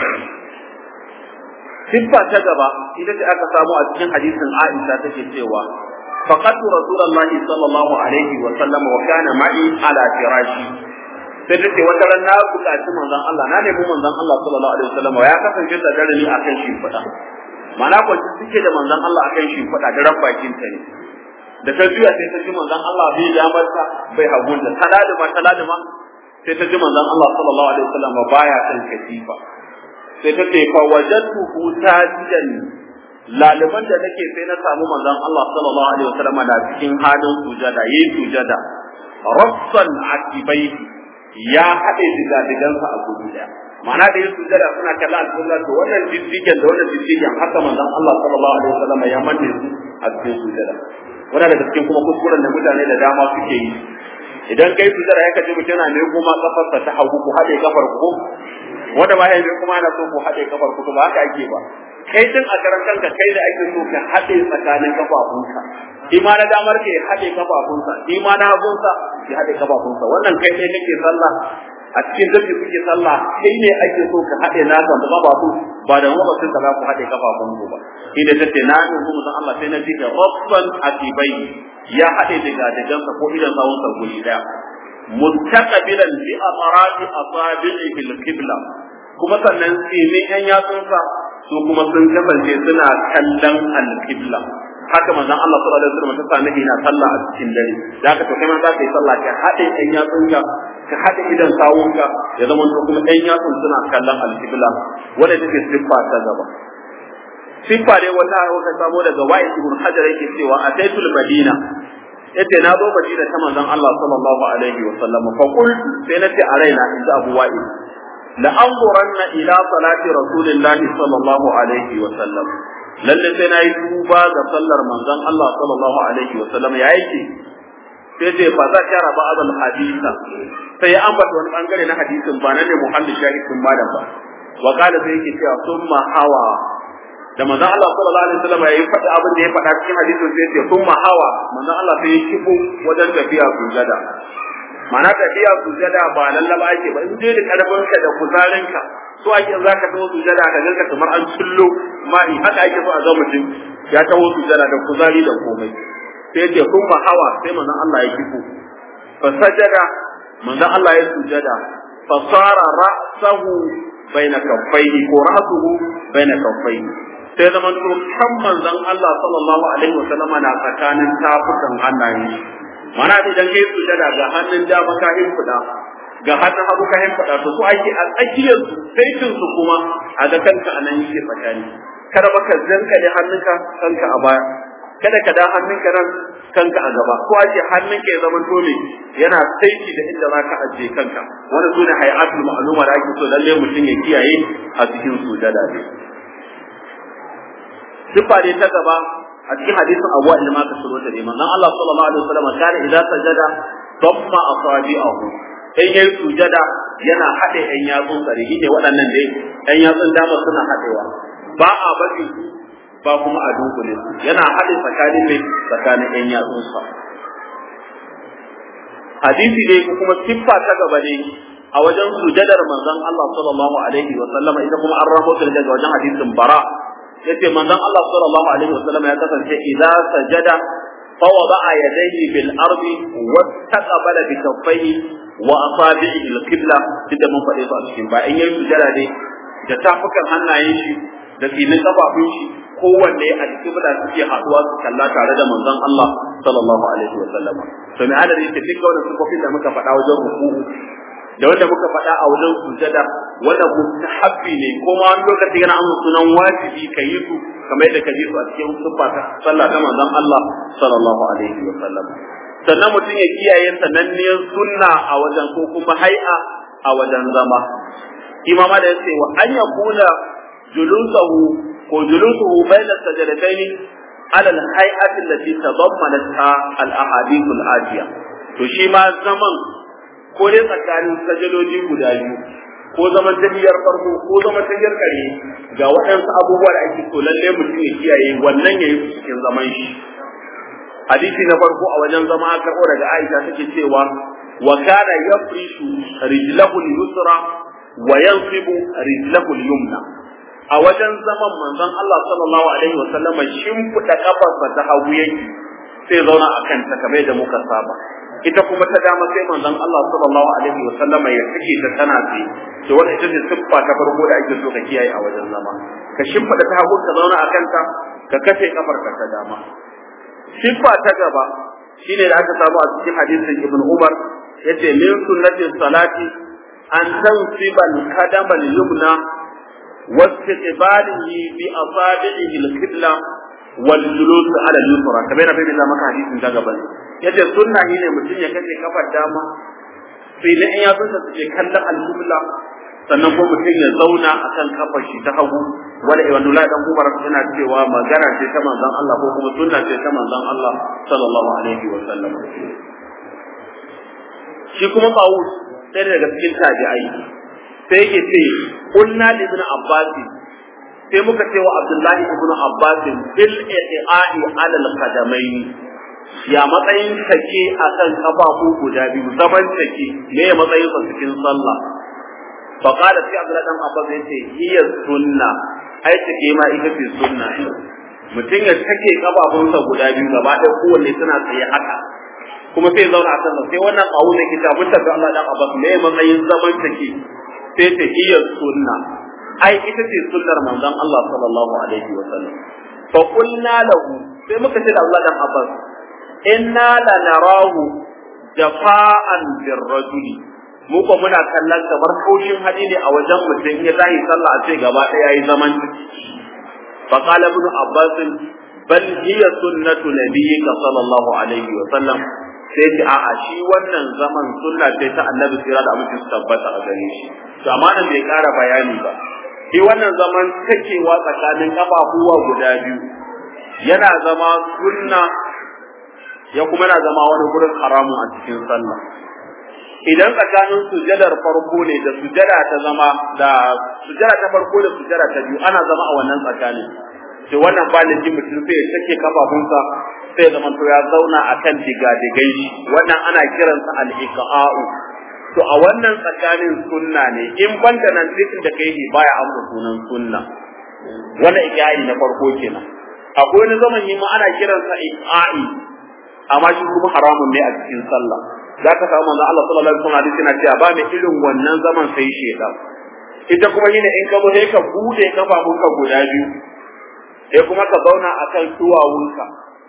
siffa ta gaba ita ce aka samu a cikin hadisin Aisha take cewa فقدت رسول الله صلى الله عليه وسلم وكان معي على فراشي sai take wata ran na buƙaci manzon Allah na nemi manzon Allah sallallahu alaihi wasallam ya kasance da dare ni akan shi fada mana ko suke da manzon Allah akan shi fada da ran bakin ta ne da ta juya sai ta ji manzon Allah bai ya mata bai hagun da taladuma taladuma sai ta ji manzon Allah sallallahu alaihi wasallam baya kan katifa sai ta ce fa wajadtuhu tajidan laliban da nake sai na samu manzon Allah sallallahu alaihi wasallam da cikin halin sujada yayi sujada rassan akibai ya hade diga digansa a gudu daya ma'ana da yin sujada suna kalla alƙibla to wannan diddigen da wannan diddigen haka manzon Allah sallallahu alaihi wasallam ya manne su a cikin sujada wannan daga cikin kuma kuskuren da mutane da dama suke yi idan kai sujada ya kace mutum yana ne kuma kafarsa ta hagu ku hade kafar ku wanda ba ya kuma ana so ku hade kafar ku ba haka ake ba kai din a karan kanka kai da ake so ka haɗe tsakanin kafafunka shi ma na damar ka ya haɗe kafafunsa shi ma na hagunsa ya haɗe kafafunsa wannan kai ne kake sallah a cikin dabi kuke sallah kai ne ake so ka haɗe naka da kafafu ba da mabacin da za ku haɗe kafafunku ba shi da tace na yi mu san Allah sai na ji da rabban atibai ya haɗe daga dagansa ko idan sawunsa guri daya mustaqbilan bi atrati asabi'i fil qibla kuma sannan tsinin yan yatsunsa su kuma sun kasance suna kallon alƙibla haka manzon Allah sallallahu alaihi wasallam ta sami ina sallah a cikin dare da haka to kai ma za ka yi sallah ka haɗe ɗan yatsunka ka haɗe idan sawunka ya zama to kuma ɗan yatsun suna kallon alƙibla wanda take siffa ta gaba siffa ne wata wata samo daga wa'i ibn hajar yake cewa ataitul madina yace na zo madina ta manzon Allah sallallahu alaihi wasallam fa qultu sai nace a raina inda abu wa'i لأنظرن إلى صلاة رسول الله صلى الله عليه وسلم lalle sai na yi duba ga sallar manzon Allah sallallahu alaihi wa sallam ya yake sai ce fa za ka raba azal hadisa sai ya ambata wani bangare na hadisin ba na ne muhammad shahidin malam ba wa kala sai yake cewa summa hawa da manzon Allah sallallahu alaihi wa sallam ya yi faɗa abin da ya faɗa cikin hadisin sai ce summa hawa manzon Allah sai ya kibo wajen tafiya sujada mana tafiya sujada ba lallaba ake ba in dai da karfinka da kuzarinka so ake za ka tawo sujada ka ganka kamar an sullo mai haka ake so a ga mutum ya tawo sujada da kuzari da komai sai ce kun ba hawa sai manzon Allah ya kifo fa sajada manzon Allah ya sujada fa sara ra'sahu baina kaffaihi ko ra'suhu baina kaffaihi sai zaman to kan manzon Allah sallallahu alaihi wasallam na tsakanin tafukan hannayen mana idan kai sujada ga hannun dama ka himfida ga hannun hagu ka himfida to su ake a tsakiyar su saitin su kuma a ga kanka anan yake tsakani kada baka zanka da hannunka kanka a baya kada ka da hannunka nan kanka a gaba ko aje hannunka ya zama dole yana saiti da inda za ka ajiye kanka wani su ne hayatul ma'luma da ake so lalle mutum ya kiyaye a cikin sujada ne sifa ne ta gaba a cikin hadisin Abu Wa'il ma ka shiro ta ne manzon Allah sallallahu alaihi wasallam kana idza sajada damma asabi'ahu in yayi sujada yana haɗe ɗan yatsun tsarihi ne waɗannan dai ɗan yatsun dama suna haɗewa ba a bari ba kuma a dunkule su yana haɗe tsakanin ne tsakanin ɗan yatsun sa hadisi dai ko kuma siffa ta gaba ne a wajen sujadar manzon Allah sallallahu alaihi wa sallama ita kuma an rahoto daga wajen hadisin bara yace manzon Allah sallallahu alaihi wa sallama ya kasance idza sajada فوضع يديه بالأرض واستقبل بكفيه وأصابعه القبلة تدا من فدي su a cikin ba in yayi sujada dai da tafukan hannayen shi da filin kafafun shi kowanne a cikin bada suke haduwa su kalla tare da manzon Allah sallallahu alaihi wa sallam to me adadi ta duka wannan sufofin da muka faɗa wajen ruku da wanda muka faɗa a wajen sujada wanda mustahabbi ne ko ma wani lokaci yana amsa sunan wajibi ka yi su kamar yadda ka ji su a cikin siffa ta sallah ta manzon Allah sallallahu alaihi wa sallam sannan mutum ya kiyaye sananniyar sunna a wajen ko kuma hai'a a wajen zama imama da yace wa an yakuna julusahu ko julusuhu bayna sajadatayn ala al-hay'ati allati tadammanatha al-ahadith al-atiya to shi ma zaman ko dai tsakanin sajadoji guda biyu ko zaman tafiyar farko ko zaman tafiyar kare ga waɗansu abubuwa da ake so lalle mutum ya kiyaye wannan yayi cikin zaman shi hadisi na farko a wajen zama aka karɓo daga Aisha take cewa wa kana yafrishu rijlahu al-yusra wa yansibu rijlahu al-yumna a wajen zaman manzon Allah sallallahu alaihi wa sallama shimfiɗa kafarsa ta hagu yake sai zauna akan ta kamar da muka saba ita kuma ta dama sai manzon Allah sallallahu alaihi wa sallama ya sake ta tana tsaye to wannan ita ce siffa ta farko da ake so ka kiyaye a wajen zama ka shimfiɗa ta hagu ka zauna akan ta ka kafe kafarka ta dama siffa ta gaba shine da aka samu a cikin hadisin Ibn Umar yace min sunnati salati an tansiba al-qadam al-yumna واستقباله بأصابعه القبلة والجلوس على اليسرى كما yana bayyana maka hadisin ta gaban yace sunna ne mutum ya kace kafar dama sai da in ya sunta suke kallon al-qibla sannan ko mutum ya zauna akan kafar shi ta hagu wala ibn Allah dan Umar yana cewa magana ce ta manzon Allah ko kuma sunna ce ta manzon Allah sallallahu alaihi wa sallam shi kuma Qawus sai daga cikin tabi'ai sai yake ce kunna li ibn Abbas sai muka ce wa Abdullahi ibn Abbas bil i'a'i ala al-qadamaini ya matsayin take akan kafafu guda biyu zaman take me ya matsayin sa cikin sallah fa qala sai Abdullahi dan Abbas yace hiya sunna ai take ma ita ce sunna mutum ya take kafafunsa guda biyu gaba ɗaya kowanne suna tsaye haka kuma sai zauna a kansa sai wannan kawo ne kita mun tafi Allah dan Abbas me matsayin zaman take sai ta hiya sunna ai ita ce sunnar manzon Allah sallallahu alaihi wa sallam fa qulna lahu sai muka ce da Allah dan Abbas inna la narahu jafa'an birrajuli mu ko muna kallon kamar kaushin hadi ne a wajen mutum ya tayi sallah a ce gaba ɗaya yayi zaman fa qala ibn Abbas bal hiya sunnatu nabiyyika sallallahu alaihi wa sallam sai ce a'a shi wannan zaman sunna ce ta annabi sira da amincin su tabbata a gare shi to amma nan bai ƙara bayani ba shi wannan zaman takewa tsakanin kafafuwa guda biyu yana zama sunna ya kuma yana zama wani gurin haramun a cikin sallah idan tsakanin sujadar farko ne da sujada ta zama da sujada ta farko da sujada ta biyu ana zama a wannan tsakanin sai wannan ba da mutum sai ya sake kafafunsa sai zama to ya zauna akan digadigai shi wannan ana kiransa al-iqa'u to a wannan tsakanin sunna ne in banda nan zikin da kai baya amsa sunan sunna wannan iqa'i na farko kenan akwai wani zaman yi ma ana kiransa iqa'i amma shi kuma haramun ne a cikin sallah za ka samu manzo Allah sallallahu alaihi wasallam hadisi yana cewa ba mai irin wannan zaman sai shedan ita kuma yine in ka zo sai ka bude kafafunka guda biyu sai kuma ka zauna akan duwawunka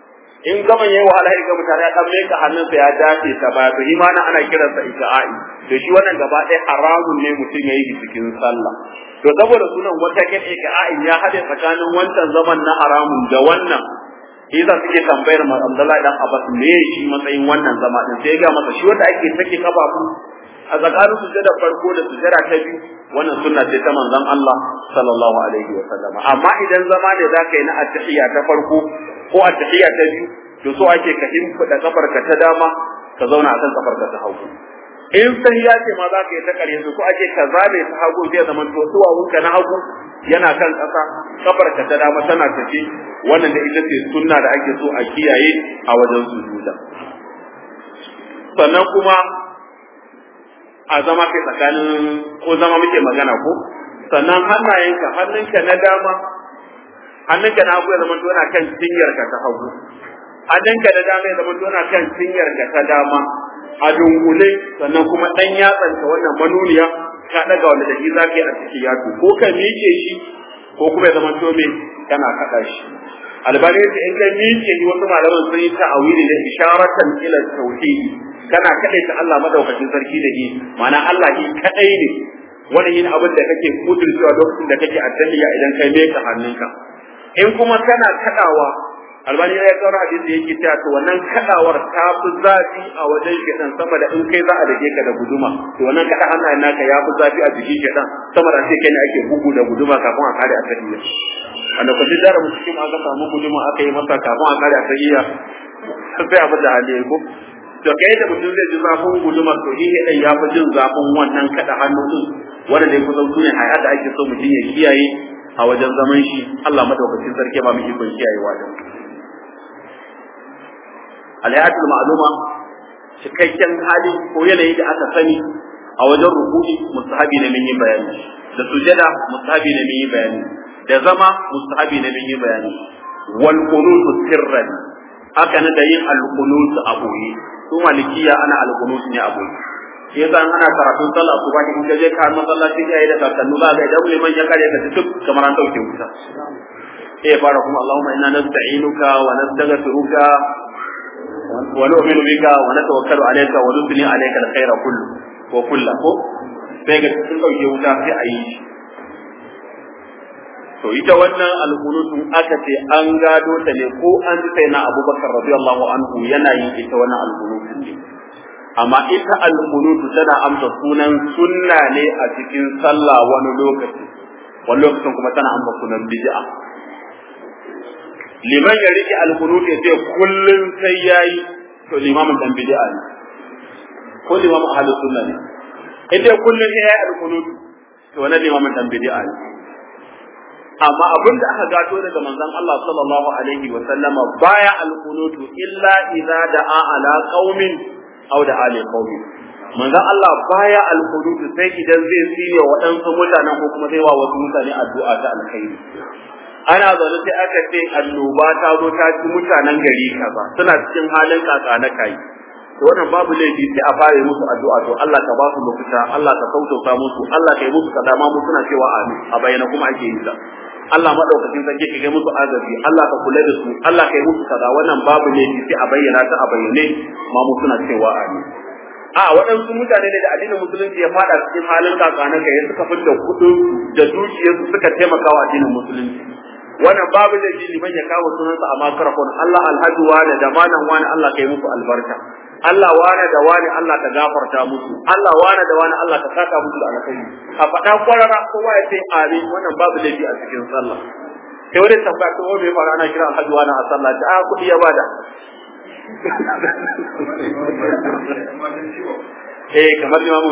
in gaban yayi wahala ya ga mutane ya dan meka hannunsa ya dace ta baya to imana ana kiransa ija'ai to shi wannan gaba ɗaya haramun ne mutum yayi cikin sallah to saboda sunan wata kin ija'ai ya hade tsakanin wancan zaman na haramun da wannan Iza suke tambayar ma Abdullahi dan Abbas me shi matsayin wannan zama din sai ga masa shi wanda ake sake kafafu a tsakanin sujada farko da sujada ta biyu wannan sunna ce ta manzon Allah sallallahu alaihi wa sallam amma idan zama ne zaka yi na attahiyya ta farko ko attahiyya ta biyu to so ake ka himfida kafarka ta dama ka zauna akan kafarka ta hagu in sai ya ce ma za ka yi ta ƙarya so ake ka zabe ta hagu sai zaman to duwawunka na hagu yana kan ƙasa kafarka ta dama tana tafi wannan da ita ce sunna da ake so a kiyaye a wajen sujuda sannan kuma a zama kai tsakanin ko zama muke magana ko sannan hannayenka hannunka na dama hannunka na hagu ya zama tona kan cinyarka ta hagu hannunka na dama ya zama tona kan cinyarka ta dama a dungule sannan kuma dan yatsanta wannan manuniya ka daga wanda da shi za ka yi a ciki yato ko ka miƙe shi ko kuma ya zama to me kana kaɗa shi albani yace in ka miƙe shi wasu malaman sun yi ta'awili da isharatan ila tauhidi kana kaɗai ta Allah madaukakin sarki da shi ma'ana Allah shi kaɗai ne wani yin abin da kake kudurcewa lokacin da kake addahiya idan kai meka hannunka in kuma kana kaɗawa albani ya kawo hadisi yake cewa to wannan kadawar ta fi zafi a wajen shedan sama da in kai za a dake ka da guduma to wannan kada hannayen naka ya fi zafi a jikin shedan sama da sai kai ne ake bugu da guduma kafin a kare a tahiyya wanda ku ji dara mutum aka samu guduma aka yi masa kafin a kare a tahiyya sai abin da hali ko to kai da mutum zai ji zafin guduma to shi ne ya fi jin zafin wannan kada hannu din wanda dai kusan sune hayar da ake so mutum ya kiyaye a wajen zaman shi Allah madaukakin sarki ba mu ikon kiyayewa da alhayatul ma'luma cikakken hali ko yanayi da aka sani a wajen ruku'i mustahabi ne mun yi bayani da sujada mustahabi ne mun yi bayani da zama mustahabi ne mun yi bayani wal qunutu sirran haka na da yin al qunutu a boye su malikiya ana al qunutu ne a boye shi yasa ana karatun sallah su ba in ka je ka masallaci ya yi da kakannu za ga idan liman ya kare ka duk kamar an dauke wuta sai ya fara kuma Allahumma inna nasta'inuka wa nastaghfiruka ونؤمن بك ونتوكل عليك ونثني عليك الخير كله وكله sai ga sun dauke wuta sai a yi to ita wannan alqunutun aka ce an gado ta ne ko an ji sai na Abubakar radiyallahu anhu yana yin ita wannan alqunutun ne amma ita alqunutu tana amsa sunan sunna ne a cikin sallah wani lokaci wani lokacin kuma tana amsa sunan bid'a liman ya rike alkunut ya ce kullum sai yayi to limamin dan bid'a ne ko limamin ahlus sunna ne idan kullum sai yayi alkunut to wannan limamin dan bid'a ne amma abin da aka gato daga manzon Allah sallallahu alaihi wa sallama baya alkunut illa idza da'a ala qaumin aw da ali qaumin manzon Allah baya alkunut sai idan zai tsire waɗansu mutanen ko kuma zai wa wasu mutane addu'a ta alkhairi ana zaune sai aka ce annoba ta zo ta ci mutanen gari kaza suna cikin halin kaka na kai to wannan babu laifi sai a fara musu addu'a to Allah ka ba su lokuta Allah ka sautauta musu Allah ka yi musu kaza ma mu suna cewa amin a bayyana kuma ake yi ta Allah madaukakin sarki ka ga musu azabi Allah ka kula da su Allah ka yi musu kaza wannan babu laifi sai a bayyana ta a bayyane ma mu suna cewa amin a waɗansu mutane ne da addinin musulunci ya fada cikin halin kakana kai suka fitta kuɗin da dukiyarsu suka taimaka wa addinin musulunci wannan babu da liman ya kawo sunansa a makarafon Allah alhaji wane da malam wane Allah ka yi musu albarka Allah wane da wane Allah ka gafarta musu Allah wane da wane Allah ka saka musu da alkhairi a faɗa kwarara kowa ya ce amin wannan babu laifi a cikin sallah sai wani tambaya ko wani fara ana kira alhaji wane a sallah ta a kuɗi ya bada eh kamar limamu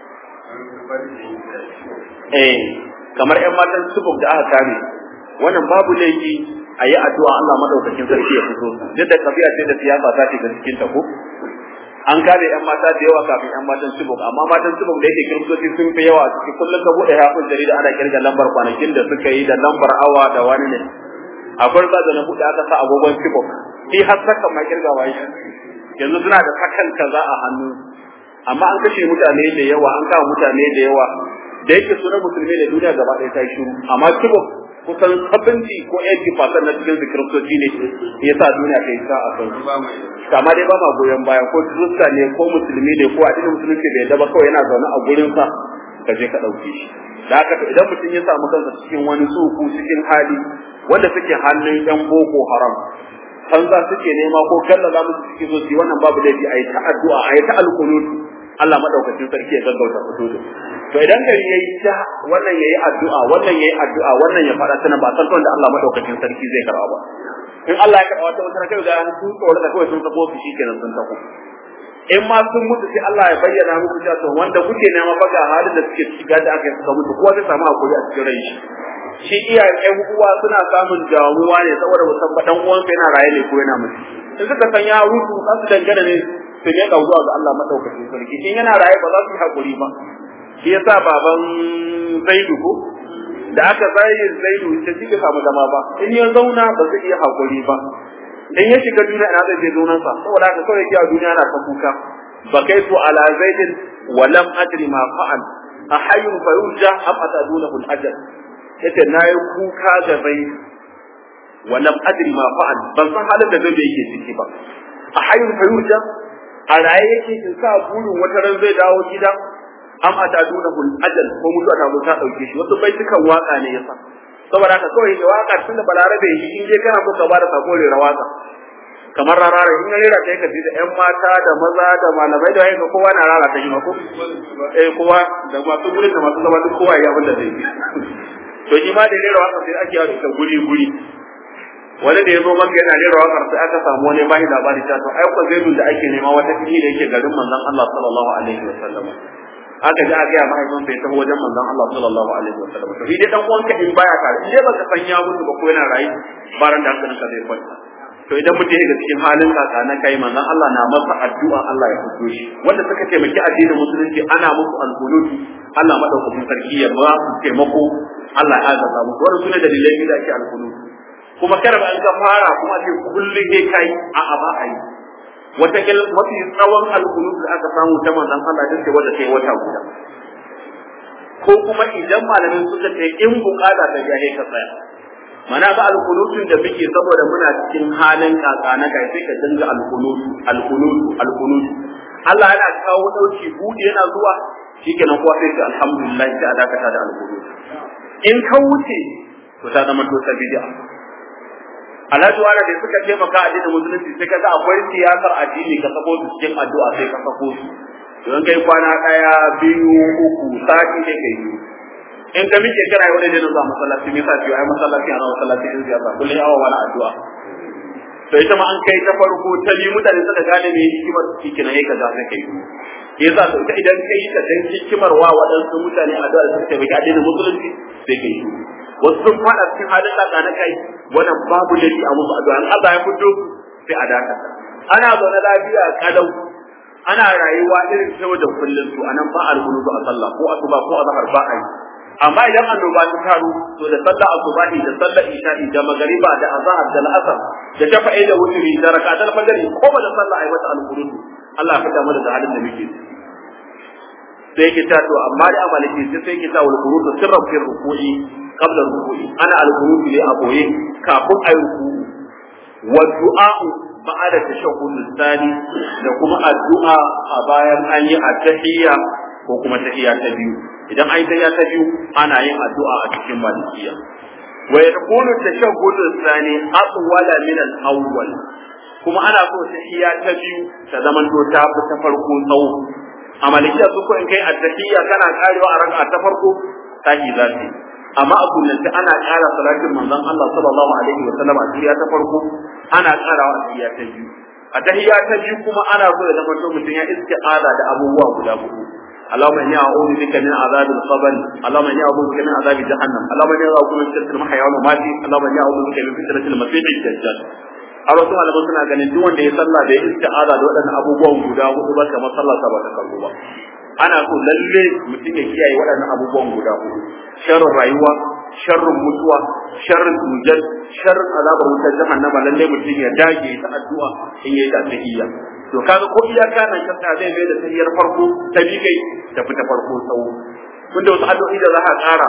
eh kamar ƴan matan subuk da aka kame wannan babu laifi a yi addu'a Allah madaukakin sarki ya fito duk da kabiya ce da siyasa ta shiga cikin ta ko an kare yan mata da yawa kafin yan matan Chibok amma matan Chibok da yake kiristoci sun fi yawa cikin kullum ka bude hafin jarida ana kirga lambar kwanakin da suka yi da lambar awa da wani ne akwai sa da na bude aka sa agogon Chibok shi har sakan ma kirgawa shi yanzu suna da sakan kaza a hannu amma an kashe mutane da yawa an kawo mutane da yawa da yake sunan musulmi da duniya gaba ɗaya ta yi shiru amma Chibok kusan 70 ko 80% na cikin kiristoci ne ya sa duniya ta yi sa a kan kama dai ba ma goyon baya ko kirista ne ko musulmi ne ko addinin musulunci bai daba kawai yana zaune a gurin sa ka je ka ɗauke shi da haka idan mutum ya samu kansa cikin wani tsuku cikin hali wanda suke hannun yan boko haram san za suke nema ko kalla za musu suke so su wannan babu laifi a yi ta addu'a a yi ta alkunut Allah madaukakin sarki ya gaggauta fito da to idan gari yayi ta wannan yayi addu'a wannan yayi addu'a wannan ya fada tana ba san da Allah madaukakin sarki zai karba ba in Allah ya karba wata wata kai ga an sun tsore da kawai sun sako su shikenan sun tako in ma sun mutu sai Allah ya bayyana muku cewa to wanda kuke nema fa ga halin da suke shiga da aka suka mutu kowa zai samu hakuri a cikin rai shi iyayen ƴan uwa suna samun damuwa ne saboda musamman dan uwansa yana raye ne ko yana mutu in suka san ya rutu za su dangana ne su ne ga zuwa ga Allah madaukakin sarki in yana raye ba za su yi hakuri ba shi yasa baban Zaidu ko da aka zai Zaidu ta shi ka samu zama ba in ya zauna ba zai iya hakuri ba in ya shiga duniya ina zai je zaunan sa saboda haka kawai ya duniya na ta kuka ba kai to ala zaidin wa lam adri ma fa'al ahayyun fayurja am atadunahu al-ajal yace nayi kuka ga zaid wa lam adri ma fa'al ban san halin da zai yake ciki ba ahayyun fayurja a raye yake in sa burin wata ran zai dawo gida am atadunahu al-ajal ko mutuwa ta zo ta dauke shi wasu baitukan waka ne yasa saboda haka kawai da waka tunda balarabe shi in je kana so ka bada sako rera waka kamar rarara in ya rera kai ka ji da ƴan mata da maza da malamai da wayanka kowa na rara ta shi ma ko eh kowa da masu gurin da masu zama duk kowa ya abin da zai yi to shi ma da rera waka sai ake yawo da guri guri wani da ya zo maka yana rera wakar sai aka samu wani bashi labari ta to ai ko zaidun da ake nema wata fili da yake garin manzon Allah sallallahu alaihi wasallam aka ji aka ga mahaifin sai ta wajen manzon Allah sallallahu alaihi wasallam to dai dan uwanka in baya tare in dai baka san ya mutu ba ko yana rayu baran da hankalinka zai kwanta to idan mutum ya cikin halin kaka na kai manzon Allah na masa addu'a Allah ya fito shi wanda suka taimaki addinin musulunci ana musu alqunut Allah madaukakin sarki ya ba su taimako Allah ya azaba musu wannan sune dalilai da ake alqunut kuma kada ba an ka fara kuma sai kullun sai kai a a ba ai wata kil mafi tsawon alqunut da aka samu ta manzon Allah din ce wanda sai wata guda ko kuma idan malamin suka ce in bukata ta jahe ka tsaya mana ga alkunutun da muke saboda muna cikin halin kaka na kai sai ka dinga alkunutu alkunutu alkunutu Allah yana kawo dauki buɗe yana zuwa shikenan kuwa sai ka alhamdulillah sai a dakata da alkunutu in ka wuce to ta zama to bid'a Alhaji wala da suka taimaka a addinin musulunci sai kaga akwai siyasar addini ka sako su cikin addu'a sai ka sako su don kai kwana daya biyu uku sati ne kai biyu in ka miƙe kana yi wani da zuwa masallaci me yasa ce ai masallaci ana masallaci in siyasa kullum awa wani addu'a to ita ma an kai ta farko ta biyu mutane suka gane me hikimar ciki na yaka za kai yasa to ita idan kai ka dan hikimar wa waɗansu mutane addu'a da suka tabbata addinin musulunci sai kai wasu sun fada cikin halin kaka na kai wannan babu laifi a musu addu'a in Allah ya fito sai a dakata ana zaune lafiya kalau ana rayuwa irin ta da kullum to anan ba alhulu a sallah ko asuba ko azhar ba a yi amma idan annoba ta taru to da sallah asubahi da sallah isha'i da magariba da azhar da al'asr da shafa'i da wutri da rakatul fajr ko ba da sallah ai mata al-qunut Allah ya fada mana da halin da muke sai ki ta to amma da amaliki sai sai ki ta wal qunut sirran fi ruku'i qabla ruku'i ana al-qunut li aboye kafin ayi ruku'u wa du'a ba'da tashahhud tsani da kuma addu'a a bayan an yi at-tahiyya ko kuma tahiyya ta biyu idan ai tahiyya ta biyu ana yin addu'a a cikin malikiya wa yakunu tashahhud tsani atwala min al-awwal kuma ana so tahiyya ta biyu ta zaman to ta fi ta farko tsawo a malikiya su ko in kai at-tahiyya kana karewa a raka'a ta farko tahi zati amma a sunnati ana ƙara salatin manzon Allah sallallahu alaihi wa sallam a tahiyya ta farko ana ƙarawa a tahiyya ta biyu a tahiyya ta biyu kuma ana so ya zama to mutum ya isti'aza da abubuwa guda hudu اللهم اني اعوذ بك من عذاب القبر اللهم اني اعوذ بك من عذاب جهنم اللهم اني اعوذ بك من فتنه المحيا والممات اللهم اني اعوذ بك من فتنه المسيح الدجال a wasu malaman suna ganin duk wanda ya sallah da ya isti'aza da waɗannan abubuwan guda hudu ba kamar sallah sa ba ta kallo ba ana so lalle mutum ya kiyaye waɗannan abubuwan guda hudu sharrin rayuwa sharrin mutuwa sharrin tujal sharrin azabar wutar jahannama lalle mutum ya dage ta addu'a in yayi da tahiyya to kaga ko iyaka nan ka sa zai mai da tahiyyar farko ta bi kai ta fita farko tsawo tunda wasu addu'o'i da za ka ƙara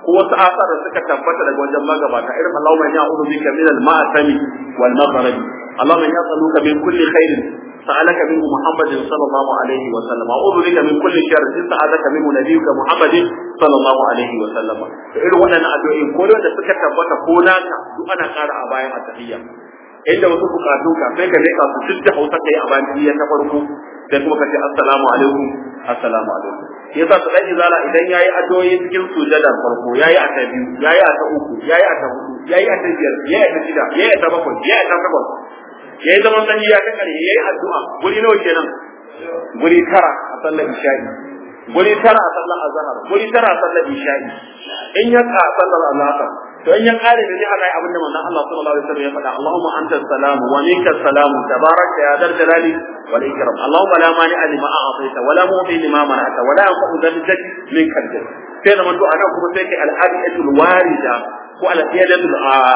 ko wasu asar da suka tabbata daga wajen magabata irin Allahumma ya a'udhu bika min al-ma'sami wal maghribi Allahumma ya as'aluka min kulli khairin sa'alaka minhu Muhammadin sallallahu alaihi wa sallam a'udhu bika min kulli sharrin sa'alaka minhu nabiyyuka Muhammadin sallallahu alaihi wa sallam irin waɗannan addu'o'i ko da suka tabbata ko naka duk ana ƙara a bayan at-tahiyya inda wasu bukatu ka sai ka leka su duk da Hausa kai a bayan tahiyya ta farko sai kuma ka ce assalamu alaikum assalamu alaikum yasa su dan izala idan yayi addu'o'i cikin sujadar farko yayi a ta biyu yayi a ta uku yayi a ta hudu yayi a ta biyar yayi a ta shida yayi a ta bakwai yayi a ta takwas yayi zaman tahiyya ta kare yayi addu'a guri nawa kenan guri tara a sallar isha'i guri tara a sallar azhar guri tara a sallar isha'i in ya ka sallar azhar to in ya kare da zai hada abin da manzon Allah sallallahu alaihi wasallam ya faɗa Allahumma anta salam wa minka salam tabaraka ya dal jalali wal ikram Allahumma la mani lima a'taita wa la mu'ti lima mana'ta wa la yanfa'u dhal jadd minka al sai da manzo anan kuma sai kai al-hadiyatul warida ko al-hadiyatul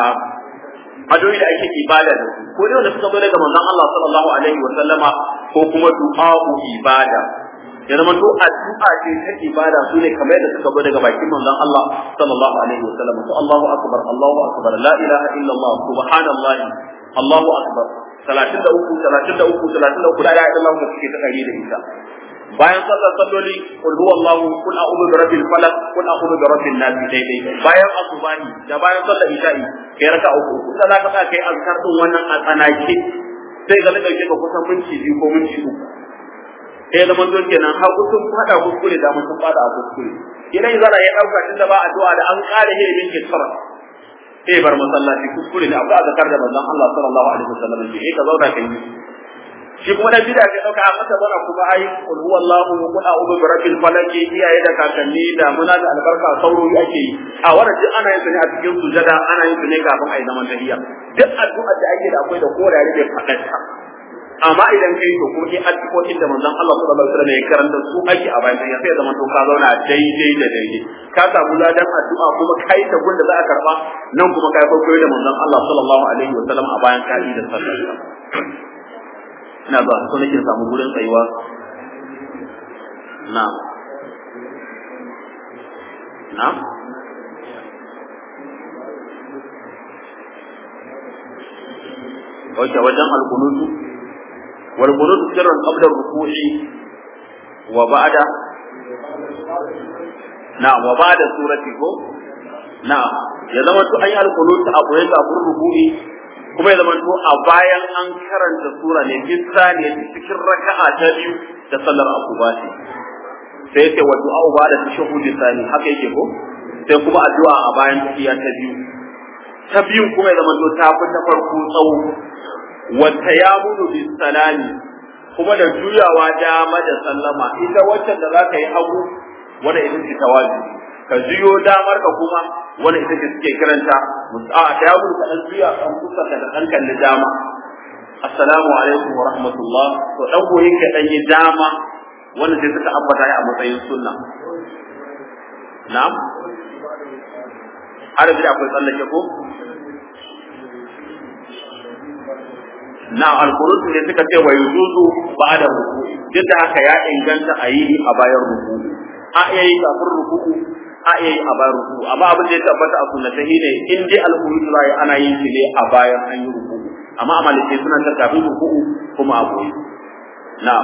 adoyi da ake ibada da su ko dai wanda suka zo daga manzon Allah sallallahu alaihi wasallama ko kuma du'a'u ibada ya zama to addu'a ce ta ibada su ne kamar yadda suka zo daga bakin manzon Allah sallallahu alaihi wasallam to Allahu akbar Allahu akbar la ilaha illa Allah subhanallahi Allahu akbar 33 33 33 la ilaha illa Allah suke ta kare da ita bayan sallar salloli kul huwallahu kul a'udhu bi rabbil falaq kul a'udhu bi rabbin nas daidai bayan asubani da bayan sallar isha'i kai raka uku uku sai ka sa kai azkar din wannan a tsanake sai ga dauke ka kusan minti biyu ko minti uku sai zaman don kenan har sun fada kuskure da mun fada a kuskure idan zara ya dauka tunda ba addu'a da an kare he min kisra sai bar masallaci kuskure ne abu azkar da manzon Allah sallallahu alaihi wasallam ke ka zauna kai shi kuma dan bid'a sai dauka a masa bana kuma ai qul huwallahu qul a'udhu bi rabbil falaq iyaye da kakanni da muna da albarka sauro ake yi a wannan duk ana yin su ne a cikin sujada ana yin su ne kafin a yi zaman tahiyya duk addu'ar da ake da akwai da korare da fadanta amma idan kai to kuma in addu'o'in da manzon Allah sallallahu alaihi wasallam ya karanta su ake a bayan ya sai zaman to ka zauna daidai da daidai ka samu ladan addu'a kuma kai ta gunda za a karba nan kuma kai koyo da manzon Allah sallallahu alaihi wasallam a bayan ka da sallah ina ba so nake samu gurin tsayuwa na na Oke wajen alkunutu والقنوت سرا قبل الركوع وبعد نعم وبعد سورة نعم ya zama to an yi alkunut a koyi kafin ruku'i kuma ya zama to a bayan an karanta sura ne fi sani cikin raka'a ta biyu da sallar asuba ce sai yake wa du'a ba da tashahhudi sani haka yake ko sai kuma addu'a a bayan tafiya ta biyu ta biyu kuma ya zama to ta fi ta farko tsawo wata ya mudu bi salami kuma da juyawa dama da sallama ita wacce da za ka yi hagu wanda ita ce tawazi ka juyo damar ka kuma wanda ita ce suke kiranta a ta ya mudu ka dan juya kan kusa ka da dan kalli dama assalamu alaikum wa rahmatullah to dan koyi ka dan yi dama wanda sai suka ambata a matsayin sunna na'am har da akwai tsallake ko na alqunut ne suka ce wa yujuzu ba'da ruku duk da haka ya inganta a yi a bayan ruku a iya yi kafin ruku a iya yi a bayan ruku amma abin da ya tabbata a sunnata ne in dai alqunut za yi ana yin shi ne a bayan an yi ruku amma a malikai suna ta kafin ruku kuma a boye na'am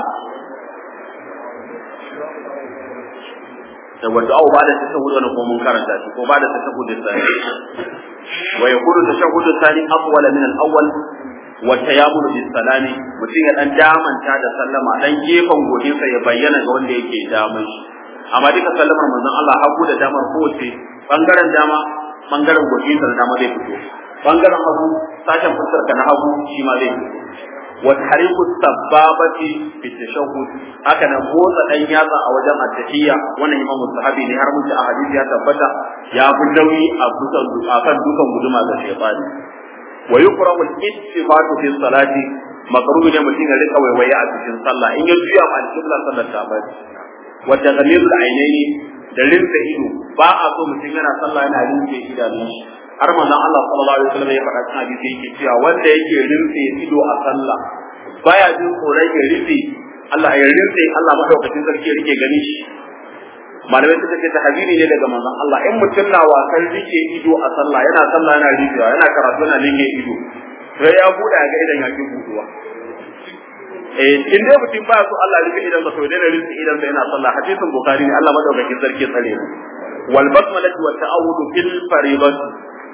da wanda au ba da tashahhud wannan ko mun karanta shi ko ba da tashahhud sai wa yakunu tashahhud thani afwala min al-awwal wa tayammul bis salami mutum ya dan damanta da sallama dan gefen godinsa ya bayyana ga wanda yake damun shi amma duka sallamar manzon Allah hagu da damar kowace bangaren dama bangaren godinsa da dama zai fito bangaren hagu sashen fuskar ka na hagu shi ma zai fito wa tariku sababati fi tashahhud haka nan motsa dan yatsa a wajen at-tahiyya wannan imamu sahabi ne har mutum a hadisi ya tabbata ya fi nauyi a kusan akan dukan guduma ga shaytani wa yukrahu al-ittifatu fi salati makruhu ne mutum ya rika waiwaye a cikin sallah in ya juya ma al-qibla sallar ta bari wa taghlizul ainaini da rinsa ido ba a so mutum yana sallah yana rinse idanun shi har manzon Allah sallallahu alaihi wasallam ya faɗa cikin hadisi yake cewa wanda yake rinse ido a sallah baya jin tsoron ya rinse Allah ya rinse Allah madaukakin sarki ya rike gani shi malamai suka ce tahziri ne daga manzon Allah in mutum na wasan rike ido a sallah yana sallah yana rikewa yana karatu yana rike ido sai ya buɗe ga idan ya ki buɗuwa eh in dai mutum ba so Allah rike idan sa to dai da rike idan sa yana sallah hadisin bukhari ne Allah madaukakin sarki tsare mu wal basmalatu wa ta'awudu fil fariidati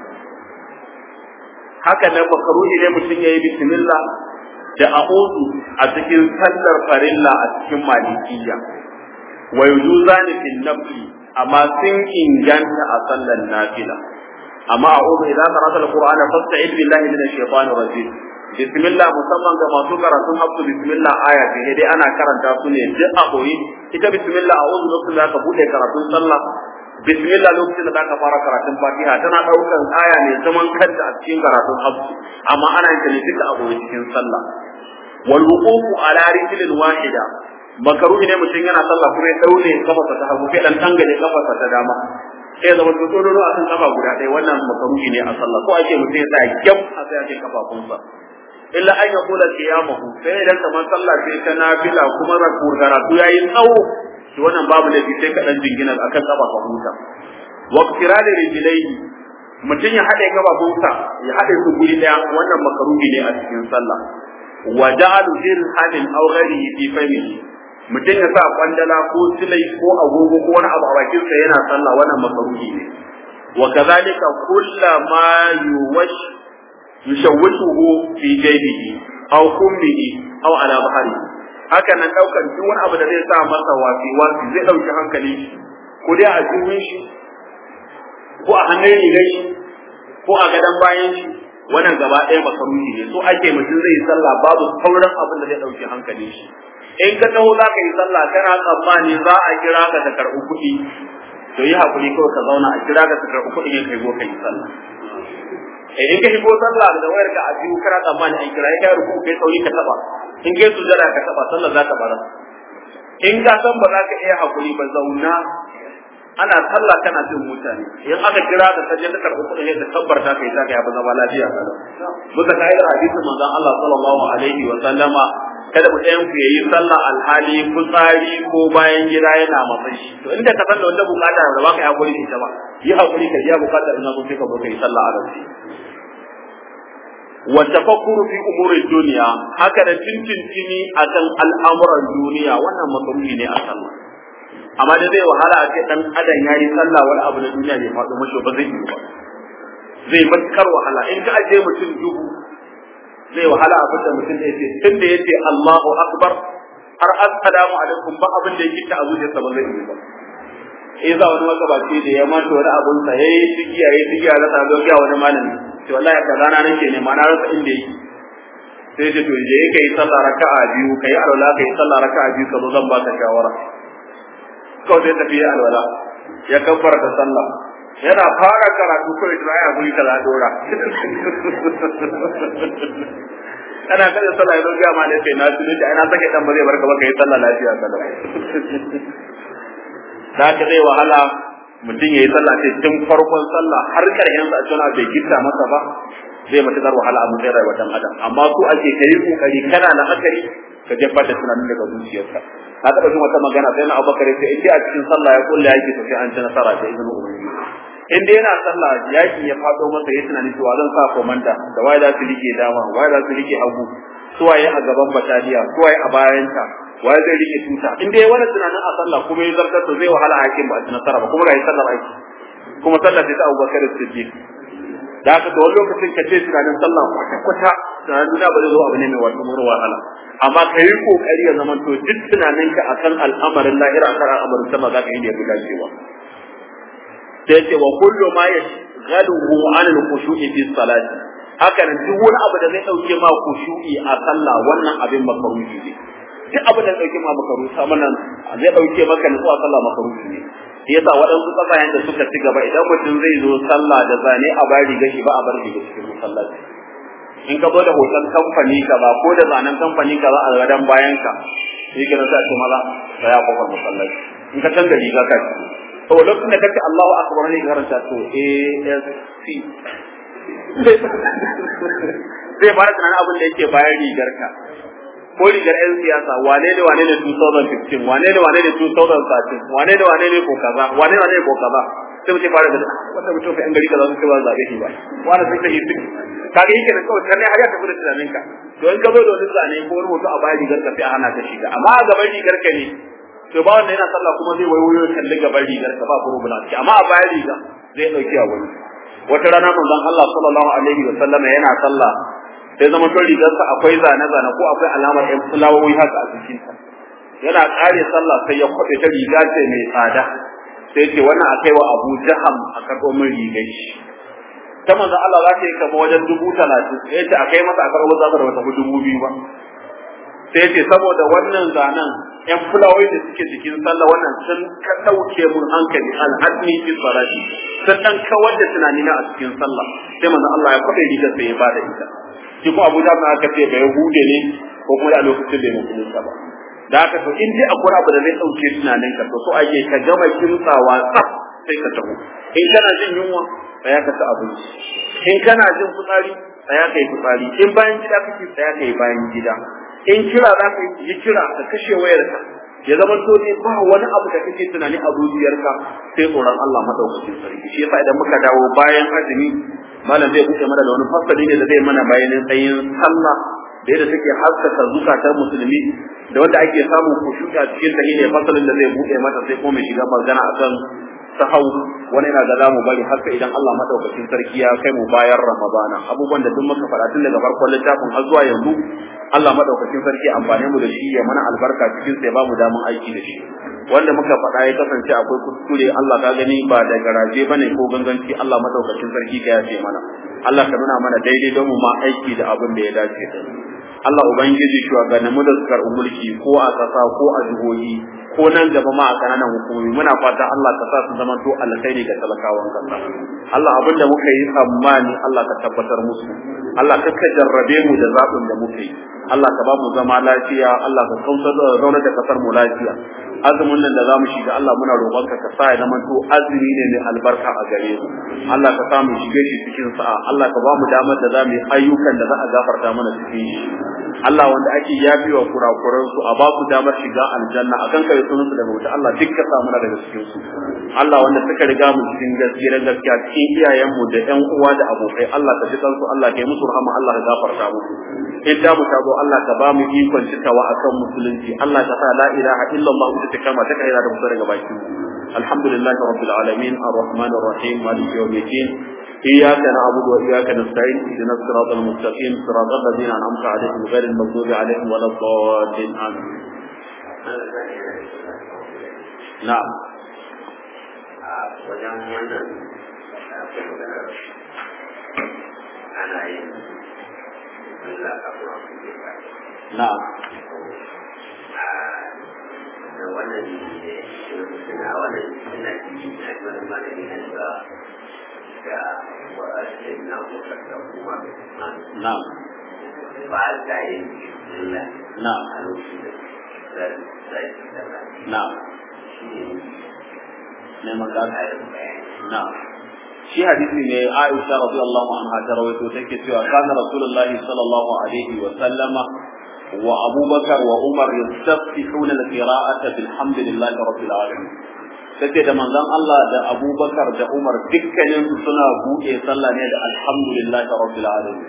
haka nan makaruhi ne mutum yayi bismillah da a'udhu a cikin sallar farilla a cikin malikiyya wa yujuzani fil nafli amma sun inganta a sallar nafila amma a'udhu idan qara'ta al-qur'ana fasta'id billahi minash shaitanir rajim bismillah musamman ga masu karatun hafsu bismillah aya ce dai ana karanta su ne duk a koyi ita bismillah a'udhu lokacin da ka bude karatun sallah bismillah lokacin da zaka fara karatun fatiha tana daukan aya ne zaman kanta a cikin karatun hafsu amma ana yin ta ne duka a koyi cikin sallah wal wuqufu ala rijlin wahida makaruhi ne mutum yana sallah kuma ya daure kafarsa ta hagu sai dan tangale kafarsa ta dama sai zama to tsoro a kan kafa guda ɗaya wannan makaruhi ne a sallah ko ake mutum ya tsaya gyam a sai ake kafafunsa illa an yaqula qiyamahu sai idan kamar sallah sai ta nafila kuma raku karatu yayi tsawo to wannan babu laifi sai ka dan jingina akan kafa ka huta wa qirada rijlaihi mutum ya haɗe kafafunsa ya haɗe su guri ɗaya wannan makaruhi ne a cikin sallah wa ja'alu dirhamin aw ghairihi fi famihi mutum ya sa kwandala ko silai ko agogo ko wani abu a bakin sa yana sallah wannan makaruhi ne wa kadhalika kullama yuwash yushawwishuhu fi jaybihi aw kummihi aw ala bahri haka nan daukan duk wani abu da zai sa masa wasi wasi zai dauki hankali ko dai a jiwin shi ko a hannun rigar shi ko a gadon bayan shi wannan gaba ɗaya makaruhi ne so ake mutum zai yi sallah babu sauran abin da zai dauki hankali shi in ka taho za ka yi sallah kana tsammani za a kira ka ta karɓi kuɗi to yi hakuri kawai ka zauna a kira ka ta karɓi kuɗi ne kai go ka yi sallah eh in ka shigo sallah da wayar ka a biyu kana tsammani an kira kai ruku kai sauri ka taba in kai sujada ka taba sallah za ta bara in ka san ba za ka iya hakuri ba zauna ana sallah kana jin mutane in aka kira ka kaje ka karɓi kuɗi ne ka tabbarta kai ta ka yafi zama lafiya kada bisa ka'idar hadisin manzon Allah sallallahu alaihi wa sallama kada mu ɗayan ku yayi sallah alhali fitsari ko bayan gida yana matsayi shi to inda ka san da wata bukata da baka yi hakuri da ita ba yi hakuri ka biya bukatar ina so sai ka zo ka yi sallah a gaske wa tafakkuru fi umuri duniya haka da tintintini akan al'amuran duniya wannan makaruhi ne a sallah amma da zai wahala a ce dan adam yayi sallah wani abu na duniya bai faɗo mashi ba zai yi ba zai matukar wahala in ka aje mutum dubu zai wahala abin da mutum da yake tun da yace Allahu akbar har assalamu alaikum ba abin da yake ta a zuciyarsa ba zai yi ba eh za wani magabaci da ya mata wani abun sa yayi tigiya yayi tigiya da sabon ga wani malami to wallahi ka rana nake ne ma na rasa inda yake sai ce to je kai sallah raka'a biyu kai alwala kai sallah raka'a biyu ka zo zan baka shawara kawai sai tafi alwala ya kabbara da sallah yana fara karatu kawai da ya guri kaza dora kana kada sallah ya ga ma ne sai na tuni da ina sake dan ba zai barka ba kai sallah lafiya kada da ka zai wahala mutum yayi sallah sai tun farkon sallah har karshen sa a cikin bai gitta masa ba zai matukar wahala a mutum rayuwar dan adam amma ko ake kai kokari kana da akari ka jefar da tunanin daga zuciyarka na taɓa jin wata magana sai na abubakar sai in dai a cikin sallah ya kulle yaki to sai an ci nasara da izinin ubangiji in dai yana sallah yaki ya fado masa ya tunani cewa zan sa komanda da waye za su rike dama waye za su rike hagu suwaye a gaban bataliya suwaye a bayanta waye zai rike tuta in dai wani tunanin a sallah kuma ya zartar to zai wahala a yakin ba a ci nasara ba kuma ga yi sallar aiki kuma sallar sai ta abubakar siddiq da haka da wani lokacin ka ce tunanin sallah kwata-kwata tunanin duniya ba zai zo abu ne mai wasu mura wahala amma ka yi kokari ya zama to duk tunaninka akan al'amarin lahira akan al'amarin sama za ka yi ne ya fi dacewa sai ce wa kullu ma yashghaluhu an al-khushu'i fi salati haka nan duk wani abu da zai dauke ma khushu'i a sallah wannan abin makaruhi ne duk abin da zai dauke ma makaruhi sama nan zai dauke maka nutsuwa sallah makaruhi ne yasa waɗansu ƙasashen da suka ci gaba idan mutum zai zo sallah da zane a bari riga shi ba a bar riga cikin masallaci in ka da hoton kamfani ka ba ko da zanen kamfani ka za a gadon bayan ka shi ke sa ce maza da ya kofar masallaci in ka canza riga ka ci to lokacin da kace Allahu akbar ne karanta to ASC zai fara tunanin abin da yake bayan rigar ka ko rigar yan siyasa wane ne wane ne 2015 wane ne wane ne 2013 wane ne wane ne ko kaza wane ne wane ne ko kaza sai mutum fara da wanda mutum fa yan gari kaza sun ce ba zabe shi ba wanda sun sai su kaga yake da kawai karne har ya tafi da tunaninka to in ka zo da wani zane ko wani hoto a bayan rigar ka sai a hana ka shiga amma a gaban rigar ka ne to ba wanda yana sallah kuma zai waiwayo kalli gaban rigar ka ba problem amma a bayan riga zai dauki a wani wata rana manzon Allah sallallahu alaihi wa sallama yana sallah sai zama to rigarsa akwai zane zane ko akwai alamar ɗan fulawoyi haka a cikin ta yana kare sallah sai ya kwabe ta riga ce mai tsada sai ce wannan a kai wa Abu Jaham a karɓo min rigar shi ta manzon Allah za ta yi kama wajen dubu talatin sai ce a kai masa a karɓo za ta da wata dubu biyu ba sai ce saboda wannan zanen yan fulawoyi da suke cikin sallah wannan sun ka dauke mun hankali al'adni fi salati sun dan kawar da tunani na a cikin sallah sai manzo Allah ya kwabe riga sai ya bada ita shi ko Abu Jahal aka ce bai hude ne ko kuma a lokacin bai musulunta ba da haka to in dai akwai abu da zai dauke tunanin ka to so ake ka gama kimtsawa tsaf sai ka taho in kana jin yunwa tsaya ka ci abinci in kana jin fitsari tsaya ka yi fitsari in bayan gida kake tsaya ka yi bayan gida in kira za ka yi kira ka kashe wayarka ya zama to ne ba wani abu da kake tunani a zuciyarka sai tsoron Allah madaukakin sarki shi yasa idan muka dawo bayan azumi malam zai buɗe mana da wani fasali ne da zai mana bayanin tsayin sallah da yadda take haskaka zukatan musulmi da wanda ake samun kushuka cikin ta ne fasalin da zai buɗe mata sai kuma mai shiga magana akan sahau wani yana ga zamu bari haka idan Allah madaukakin sarki ya kai mu bayan Ramadana abubuwan da duk muka faɗa tun daga farkon littafin har zuwa yanzu Allah madaukakin sarki amfane mu da shi ya mana albarka cikin sai ba mu damun aiki da shi wanda muka faɗa ya kasance akwai kuskure Allah ka gani ba da garaje bane ko ganganci Allah madaukakin sarki ka yafe mana Allah ka nuna mana daidai don mu ma aiki da abin da ya dace Allah ubangiji shugabanninmu da suka mulki ko a ƙasa ko a jihohi ko nan gaba ma a kananan hukumomi muna fata Allah ka sa su zama to alkhairi ga talakawan kasa Allah abin da muka yi tsammani Allah ka tabbatar musu Allah ka ka jarrabe mu da zaɓin da muka yi Allah ka ba mu zama lafiya Allah ka kautar da zaunar da kasar mu lafiya azumin nan da zamu shiga Allah muna roƙon ka ka sa ya zama to azumi ne mai albarka a gare mu Allah ka sa mu shige shi cikin sa'a Allah ka ba mu damar da zamu yi ayyukan da za a gafarta mana cikin shi Allah wanda ake yafiwa kurakuran su a ba su damar shiga aljanna akan kai sunan su daga wuta Allah duk ka sa mana daga cikin su Allah wanda suka riga mu cikin gaskiya gaskiya cikin iyayen mu da ƴan uwa da abokai Allah ka ji su Allah ka yi musu rahama Allah ka gafarta musu in da mu tabo Allah ka ba mu ikon cikawa akan musulunci Allah ka sa la ilaha illallah ita kama ta kai da musu daga bakin mu alhamdulillah rabbil alamin arrahmanir rahim maliki yawmiddin إياك نعبد وإياك نستعين اهدنا الصراط المستقيم صراط الذين أنعمت عليهم غير المغضوب عليهم ولا الضالين آمين نعم wajen wannan ana yin Allah kafin نعم da wannan ne suna wannan suna ciki na wani malami na da da wa'azin na kusa da kuma نعم ba ta yin Allah نعم a lokacin da zai da نعم shi neman ne gado ƙarin bayani na'am shi hadisi ne Aisha radiyallahu anha ta rawaito take cewa kana Rasulullahi sallallahu alaihi wa sallama wa Abu Bakar wa Umar yastaftihuna al-qira'ata bilhamdillahi rabbil alamin take da manzon Allah da Abu Bakar da Umar dukkanin su suna buɗe sallah ne da alhamdulillahi rabbil alamin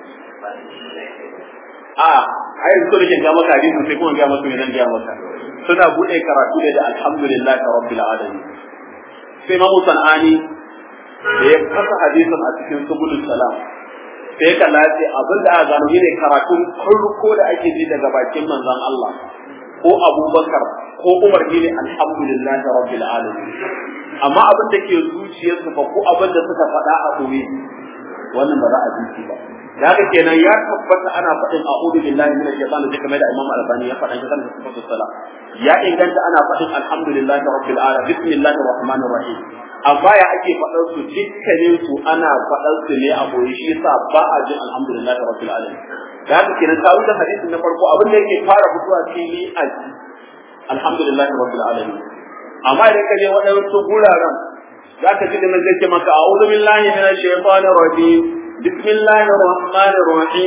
a ai so da ke ga maka hadisi sai kuma ga maka ne ga maka suna buɗe karatu ne da alhamdulillahi rabbil alamin sai Imam Sanani da ya kasa hadisin a cikin subulul salam sai ka lafi abin da aka gano ne karatun farko da ake ji daga bakin manzon Allah ko Abubakar ko Umar ne alhamdulillahi rabbil alamin amma abin da ke zuciyarsu fa ko abin da suka faɗa a koyi wannan ba za a ji shi ba da haka kenan ya tabbata ana faɗin a'udhu billahi minash shaitani da kamar da Imam Al-Albani ya faɗa kan sifatu salat ya inganta ana faɗin alhamdulillahi rabbil alamin bismillahir rahmanir rahim amma ya ake faɗar su dukkanin su ana faɗar su ne a koyi shi yasa ba a jin alhamdulillahi rabbil alamin da haka kenan ta wuce hadisin na farko abin da yake fara fitowa fili a alhamdulillahi rabbil alamin amma idan ka je waɗansu guraren za ka ji da nan zai ce maka a'udhu billahi minash shaitanir rajim bismillahir rahmanir rahim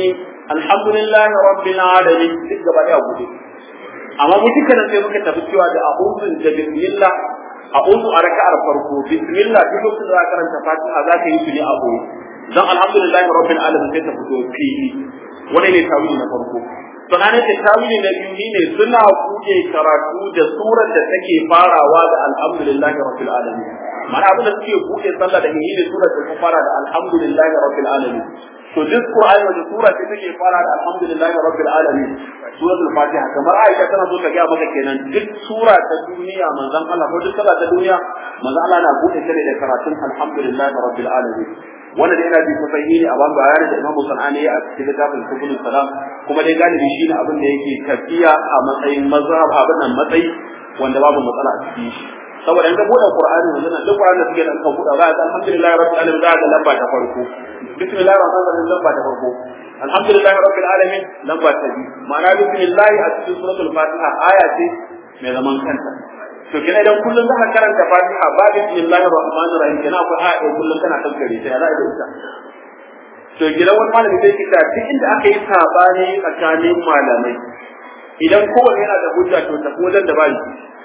alhamdulillahi rabbil alamin duk gaba daya gudu amma mu duka nan sai muka tafi cewa da a'udhu da bismillah a'udhu a raka'ar farko bismillah duk lokacin da za ka karanta fatiha za ka yi su ne a boye dan alhamdulillahi rabbil alamin sai ta fito fili wani ne tawili na farko sannan da tawili na biyu ne suna buɗe karatu da surar da take farawa da alhamdulillahi rabbil alamin mana abin da suke buɗe sallah da ne surar da ta fara da alhamdulillahi rabbil alamin to duk qur'ani wanda sura ce take fara da alhamdulillahi rabbil alamin suratul fatiha kamar aisha tana so ta ga maka kenan duk sura ta duniya manzon Allah ko duk sura ta duniya manzon Allah na buɗe ta da karatun alhamdulillahi rabbil alamin wanda dai yana bi sahihi ne a ban bayani da Imam Sanani a cikin littafin Subul Salam kuma dai galibi shine abin da yake tafiya a matsayin mazhab abin nan matsayi wanda babu matsala a cikin shi saboda in ka bude Qur'ani yanzu nan duk Qur'ani da suke da kan buɗa za ka alhamdulillah rabbil alamin za ka lamba ta farko bismillahir rahmanir rahim lamba ta farko alhamdulillah rabbil alamin lamba ta biyu ma'ana bismillah a cikin suratul Fatiha aya ce mai zaman kanta to kina idan kullum zaka karanta Fatiha ba bismillahir rahmanir rahim kina akwai aya kullum kana kankare ta ya za a ita to gidan wani malami zai kita duk inda aka yi sabani tsakanin malamai idan kowanne yana da hujja to tafi wajen da bai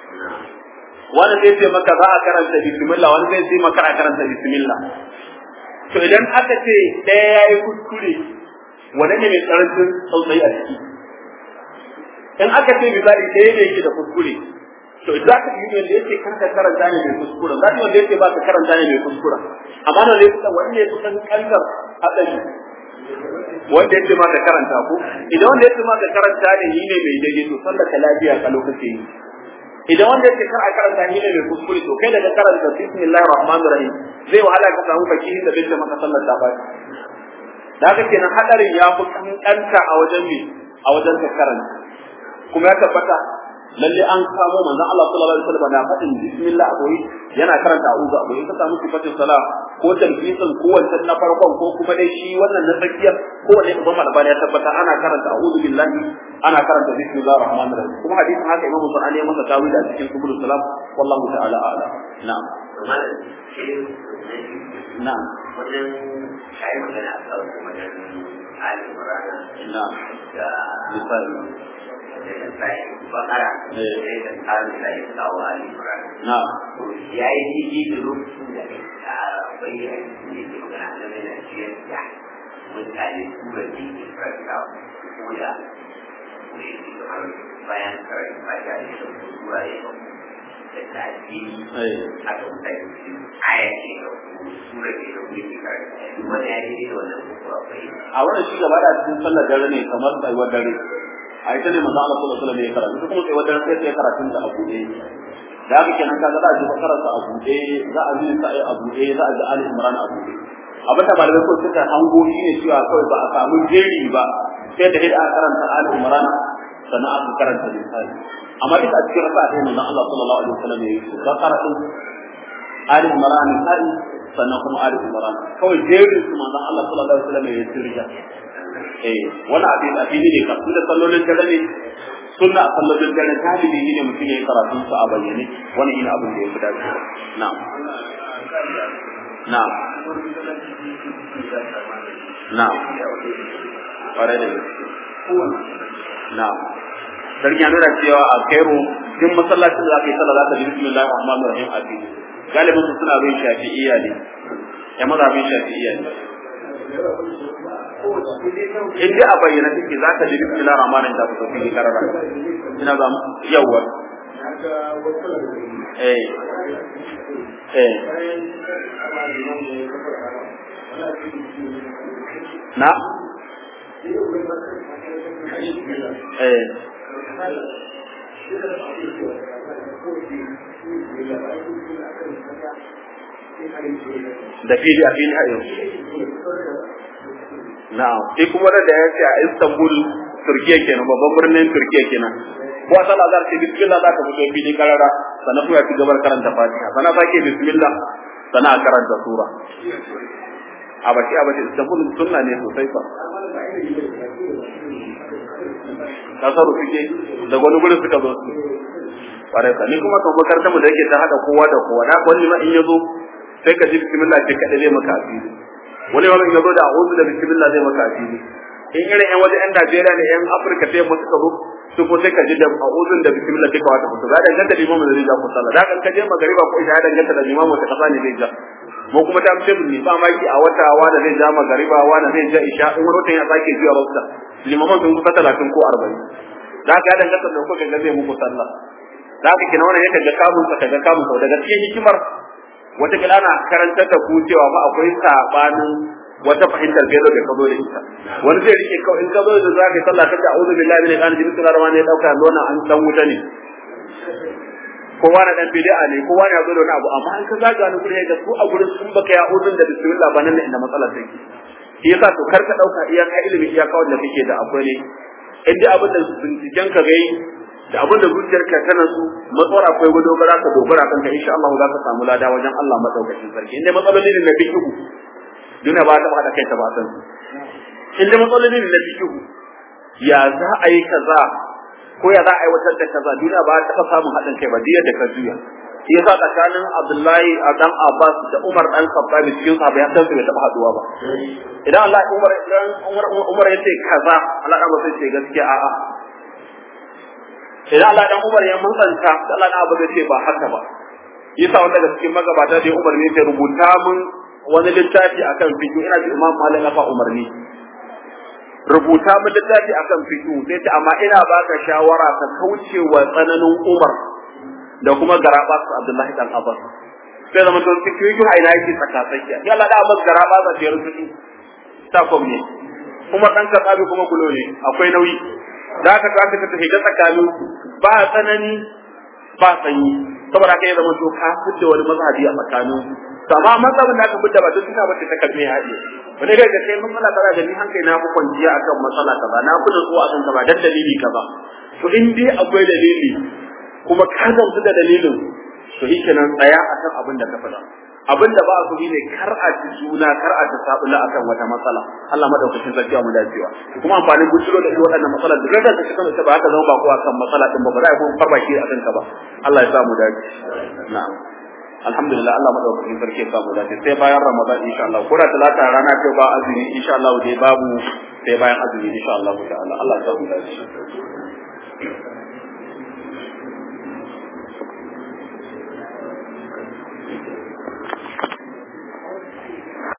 wani zai ce maka za a karanta bismillah wani zai ce maka a karanta bismillah to idan aka ce ɗaya ya yi kuskure wani ne mai tsarancin tsautsayi a ciki in aka ce misali ɗaya ne yake da kuskure to za ka yi wanda yake kanka karanta ne mai kuskura za ka wanda yake ba ka karanta ne mai kuskura amma na zai kusa wani ne kusan kantar haɗari wanda yake ma ka karanta ko idan wanda yake ma ka karanta ne ni ne mai daidai to sallar ka lafiya ka lokaci yi idan wanda yake kar a karanta ni ne mai kuskure to kai daga karanta bismillahir rahmanir rahim zai wahala ka samu fakihin da bai ce maka sallar ta baki da haka kenan hadarin ya fi kankanta a wajen me a wajen ka karanta kuma ya tabbata lalle an kamo manzon Allah sallallahu alaihi wasallam na faɗin bismillah a boye yana karanta a'udhu a boye ka samu sifatin sala ko talbisin ko wancan na farkon ko kuma dai shi wannan na tsakiyar ko wanda ibn Malban ya tabbata ana karanta a'udhu billahi ana karanta bismillahir rahmanir rahim kuma hadisin haka Imam Bukhari ya masa tawili a cikin subul salam wallahu ta'ala a'lam na'am na'am wajen kayi magana a kan wajen alim rana na'am da misali da sai bakara Eh. sai da tsarin da ya kawo alim rana na'am ya yi jiji da lokacin da ya tsara bayyana da ke magana da mai na ciyar da mutane tura da ke farka ko da ne kamar bayan karai ba da ya da tura ya da tafi eh aka mutane su aya ce da tura ke da wuri ke karanta wani ya yi da wannan kuma akwai a wannan shi gaba da cikin sallar dare ne kamar tsayuwar dare a ita ne manzo Allah sallallahu alaihi wasallam ya karanta kuma tsayuwar dare sai ya karatun da abu ne da haka kenan kaga za a ji karanta a buɗe za a ji sa'i a buɗe za a ji ali imran a buɗe abin da malamai ko suka hango shi ne cewa kawai ba a samu jeri ba sai da hidda aka karanta ali imran sannan aka karanta misali amma duka a cikin raka'a ɗaya manzon Allah sallallahu alaihi wasallam ya yi su ba karatun ali imran misali sannan kuma ali imran kawai jerin su manzon Allah sallallahu alaihi wasallam ya yi sirja eh wani abin a fili ne ka da sallolin dare ne sunna a sallolin dare galibi ne mutum ya yi karatun su a bayyane wani ina abin da ya fi dace na'am na'am na'am ƙwarai da gaske na'am sarki ya nuna cewa a kairo duk masallacin da za ka yi sallah za ka ji bismillahir rahmanir rahim a fili galibin su suna bin shafi'iyya ne ya mazhabin shafi'iyya ne in dai a bayyana take za ka ji bismillahir rahmanir da fito fili karara ina za mu yawa eh eh na eh da fili a fili a yau na'am sai kuma da ya ce a Istanbul Turkiya kenan babban birnin Turkiya kenan ko a sallah za ka ce bismillah za ka fito fili karara sannan kuma ya ci gabar karanta Fatiha sannan sake bismillah sannan a karanta sura a bashi a bashi Istanbul sunna ne sosai fa kasar suke da wani gurin suka zo su kwarai ka ni kuma kan makarantar mu da yake ta hada kowa da kowa da wani ma in yazo sai ka ji bismillah ce kada zai maka asiri wani ma in yazo da a'udhu da bismillah zai maka asiri in irin yan waje yan Najeriya ne yan Afirka sai mu suka zo su ko sai ka ji da a'udun da bismillah duka wata fito da danganta da imamu da zai ja ku sallah da kan ka je magariba ko isha danganta da imamu ta kasa ne zai ja mu kuma ta fice ne ba maki a wata wanda zai ja magariba wanda zai ja isha in wani watan ya sake zuwa rasta limaman sun kusa talatin ko arba'in da ka danganta da kuka ga zai muku sallah da ka kina wannan yake ga kamun ka ga kamun ka daga cikin hikimar wata kila ana karantar da ku cewa ma akwai sabanin wata fahimtar gaido da ka zo da ita wani zai rike kawai in ka zo da zaka yi sallah kace a'udhu billahi minash shaitanir rajim bismillahir rahmanir rahim dauka nona an dan wuta ne kowa na dan bid'a ne kowa ne ya zo da wani abu amma in ka zaga ni gurin ga su a gurin sun baka ya uzun da bismillah ba nan ne inda matsalar take shi yasa to kar ka dauka iyaka ilimi iyaka wanda kake da akwai ne in dai abin da binciken ka gai da abin da zuciyarka ta nasu matsawar akwai dogara ka dogara kanka insha Allah za ka samu lada wajen Allah madaukakin sarki in dai matsaloli ne na fiqh duna ba ta haɗa kai ta ba san in da matsaloli ne na fikihu ya za a yi kaza ko ya za a aiwatar da kaza duna ba ta taɓa samun haɗin kai ba diya da ka juya shi yasa tsakanin Abdullahi a dan Abbas da Umar dan Khattab cikin sahabbai ya san su bai taɓa haɗuwa ba idan Allah Umar idan Umar Umar ya ce kaza Allah dan sai ce gaskiya a'a idan Allah dan Umar ya mutsanta Allah dan Abu ce ba haka ba yasa wanda daga cikin magabata da Umar ne ya rubuta mun wani littafi akan fiqh ina ji Imam Malik fa umarni rubuta mu littafi akan fiqh sai ta amma ina baka shawara ka kauce wa tsananin Umar da kuma garaba su Abdullahi dan Abbas sai zaman don fiqh fiqh a ina yake tsaka tsakiya ya Allah da Abbas garaba za ta yi fiqh ta kom ne Umar dan Khattabi kuma kulo ne akwai nauyi da ka ka ka tafi tsakanin ba tsanani ba sanyi saboda haka ya zama to ka fice wani mazhabi a tsakanin to amma mazhabin da aka fitta ba duk suna bace ta kalme haɗe wani daga sai mun mala tara da ni hankali na ku kwanciya akan matsala kaza na ku nutsuwa akan kaza dan dalili kaza to in dai akwai dalili kuma ka gamsu da dalilin to shi kenan tsaya akan abin da ka faɗa abin da ba a so ne kar a ci juna kar a ci sabula akan wata matsala Allah madaukakin sarki mu dacewa kuma amfanin bujiro da irin waɗannan matsalar da rada ta cikin ta ba haka zama ba ko akan matsala din ba ba za a kuma farbaki akan ka ba Allah ya sa mu dace na'am alhamdulillah Allah madaukakin sarki ya sa mu dace sai bayan Ramadan insha Allah ko da talata rana ce ba azumi insha Allah dai babu sai bayan azumi insha Allah ta'ala Allah ya sa mu dace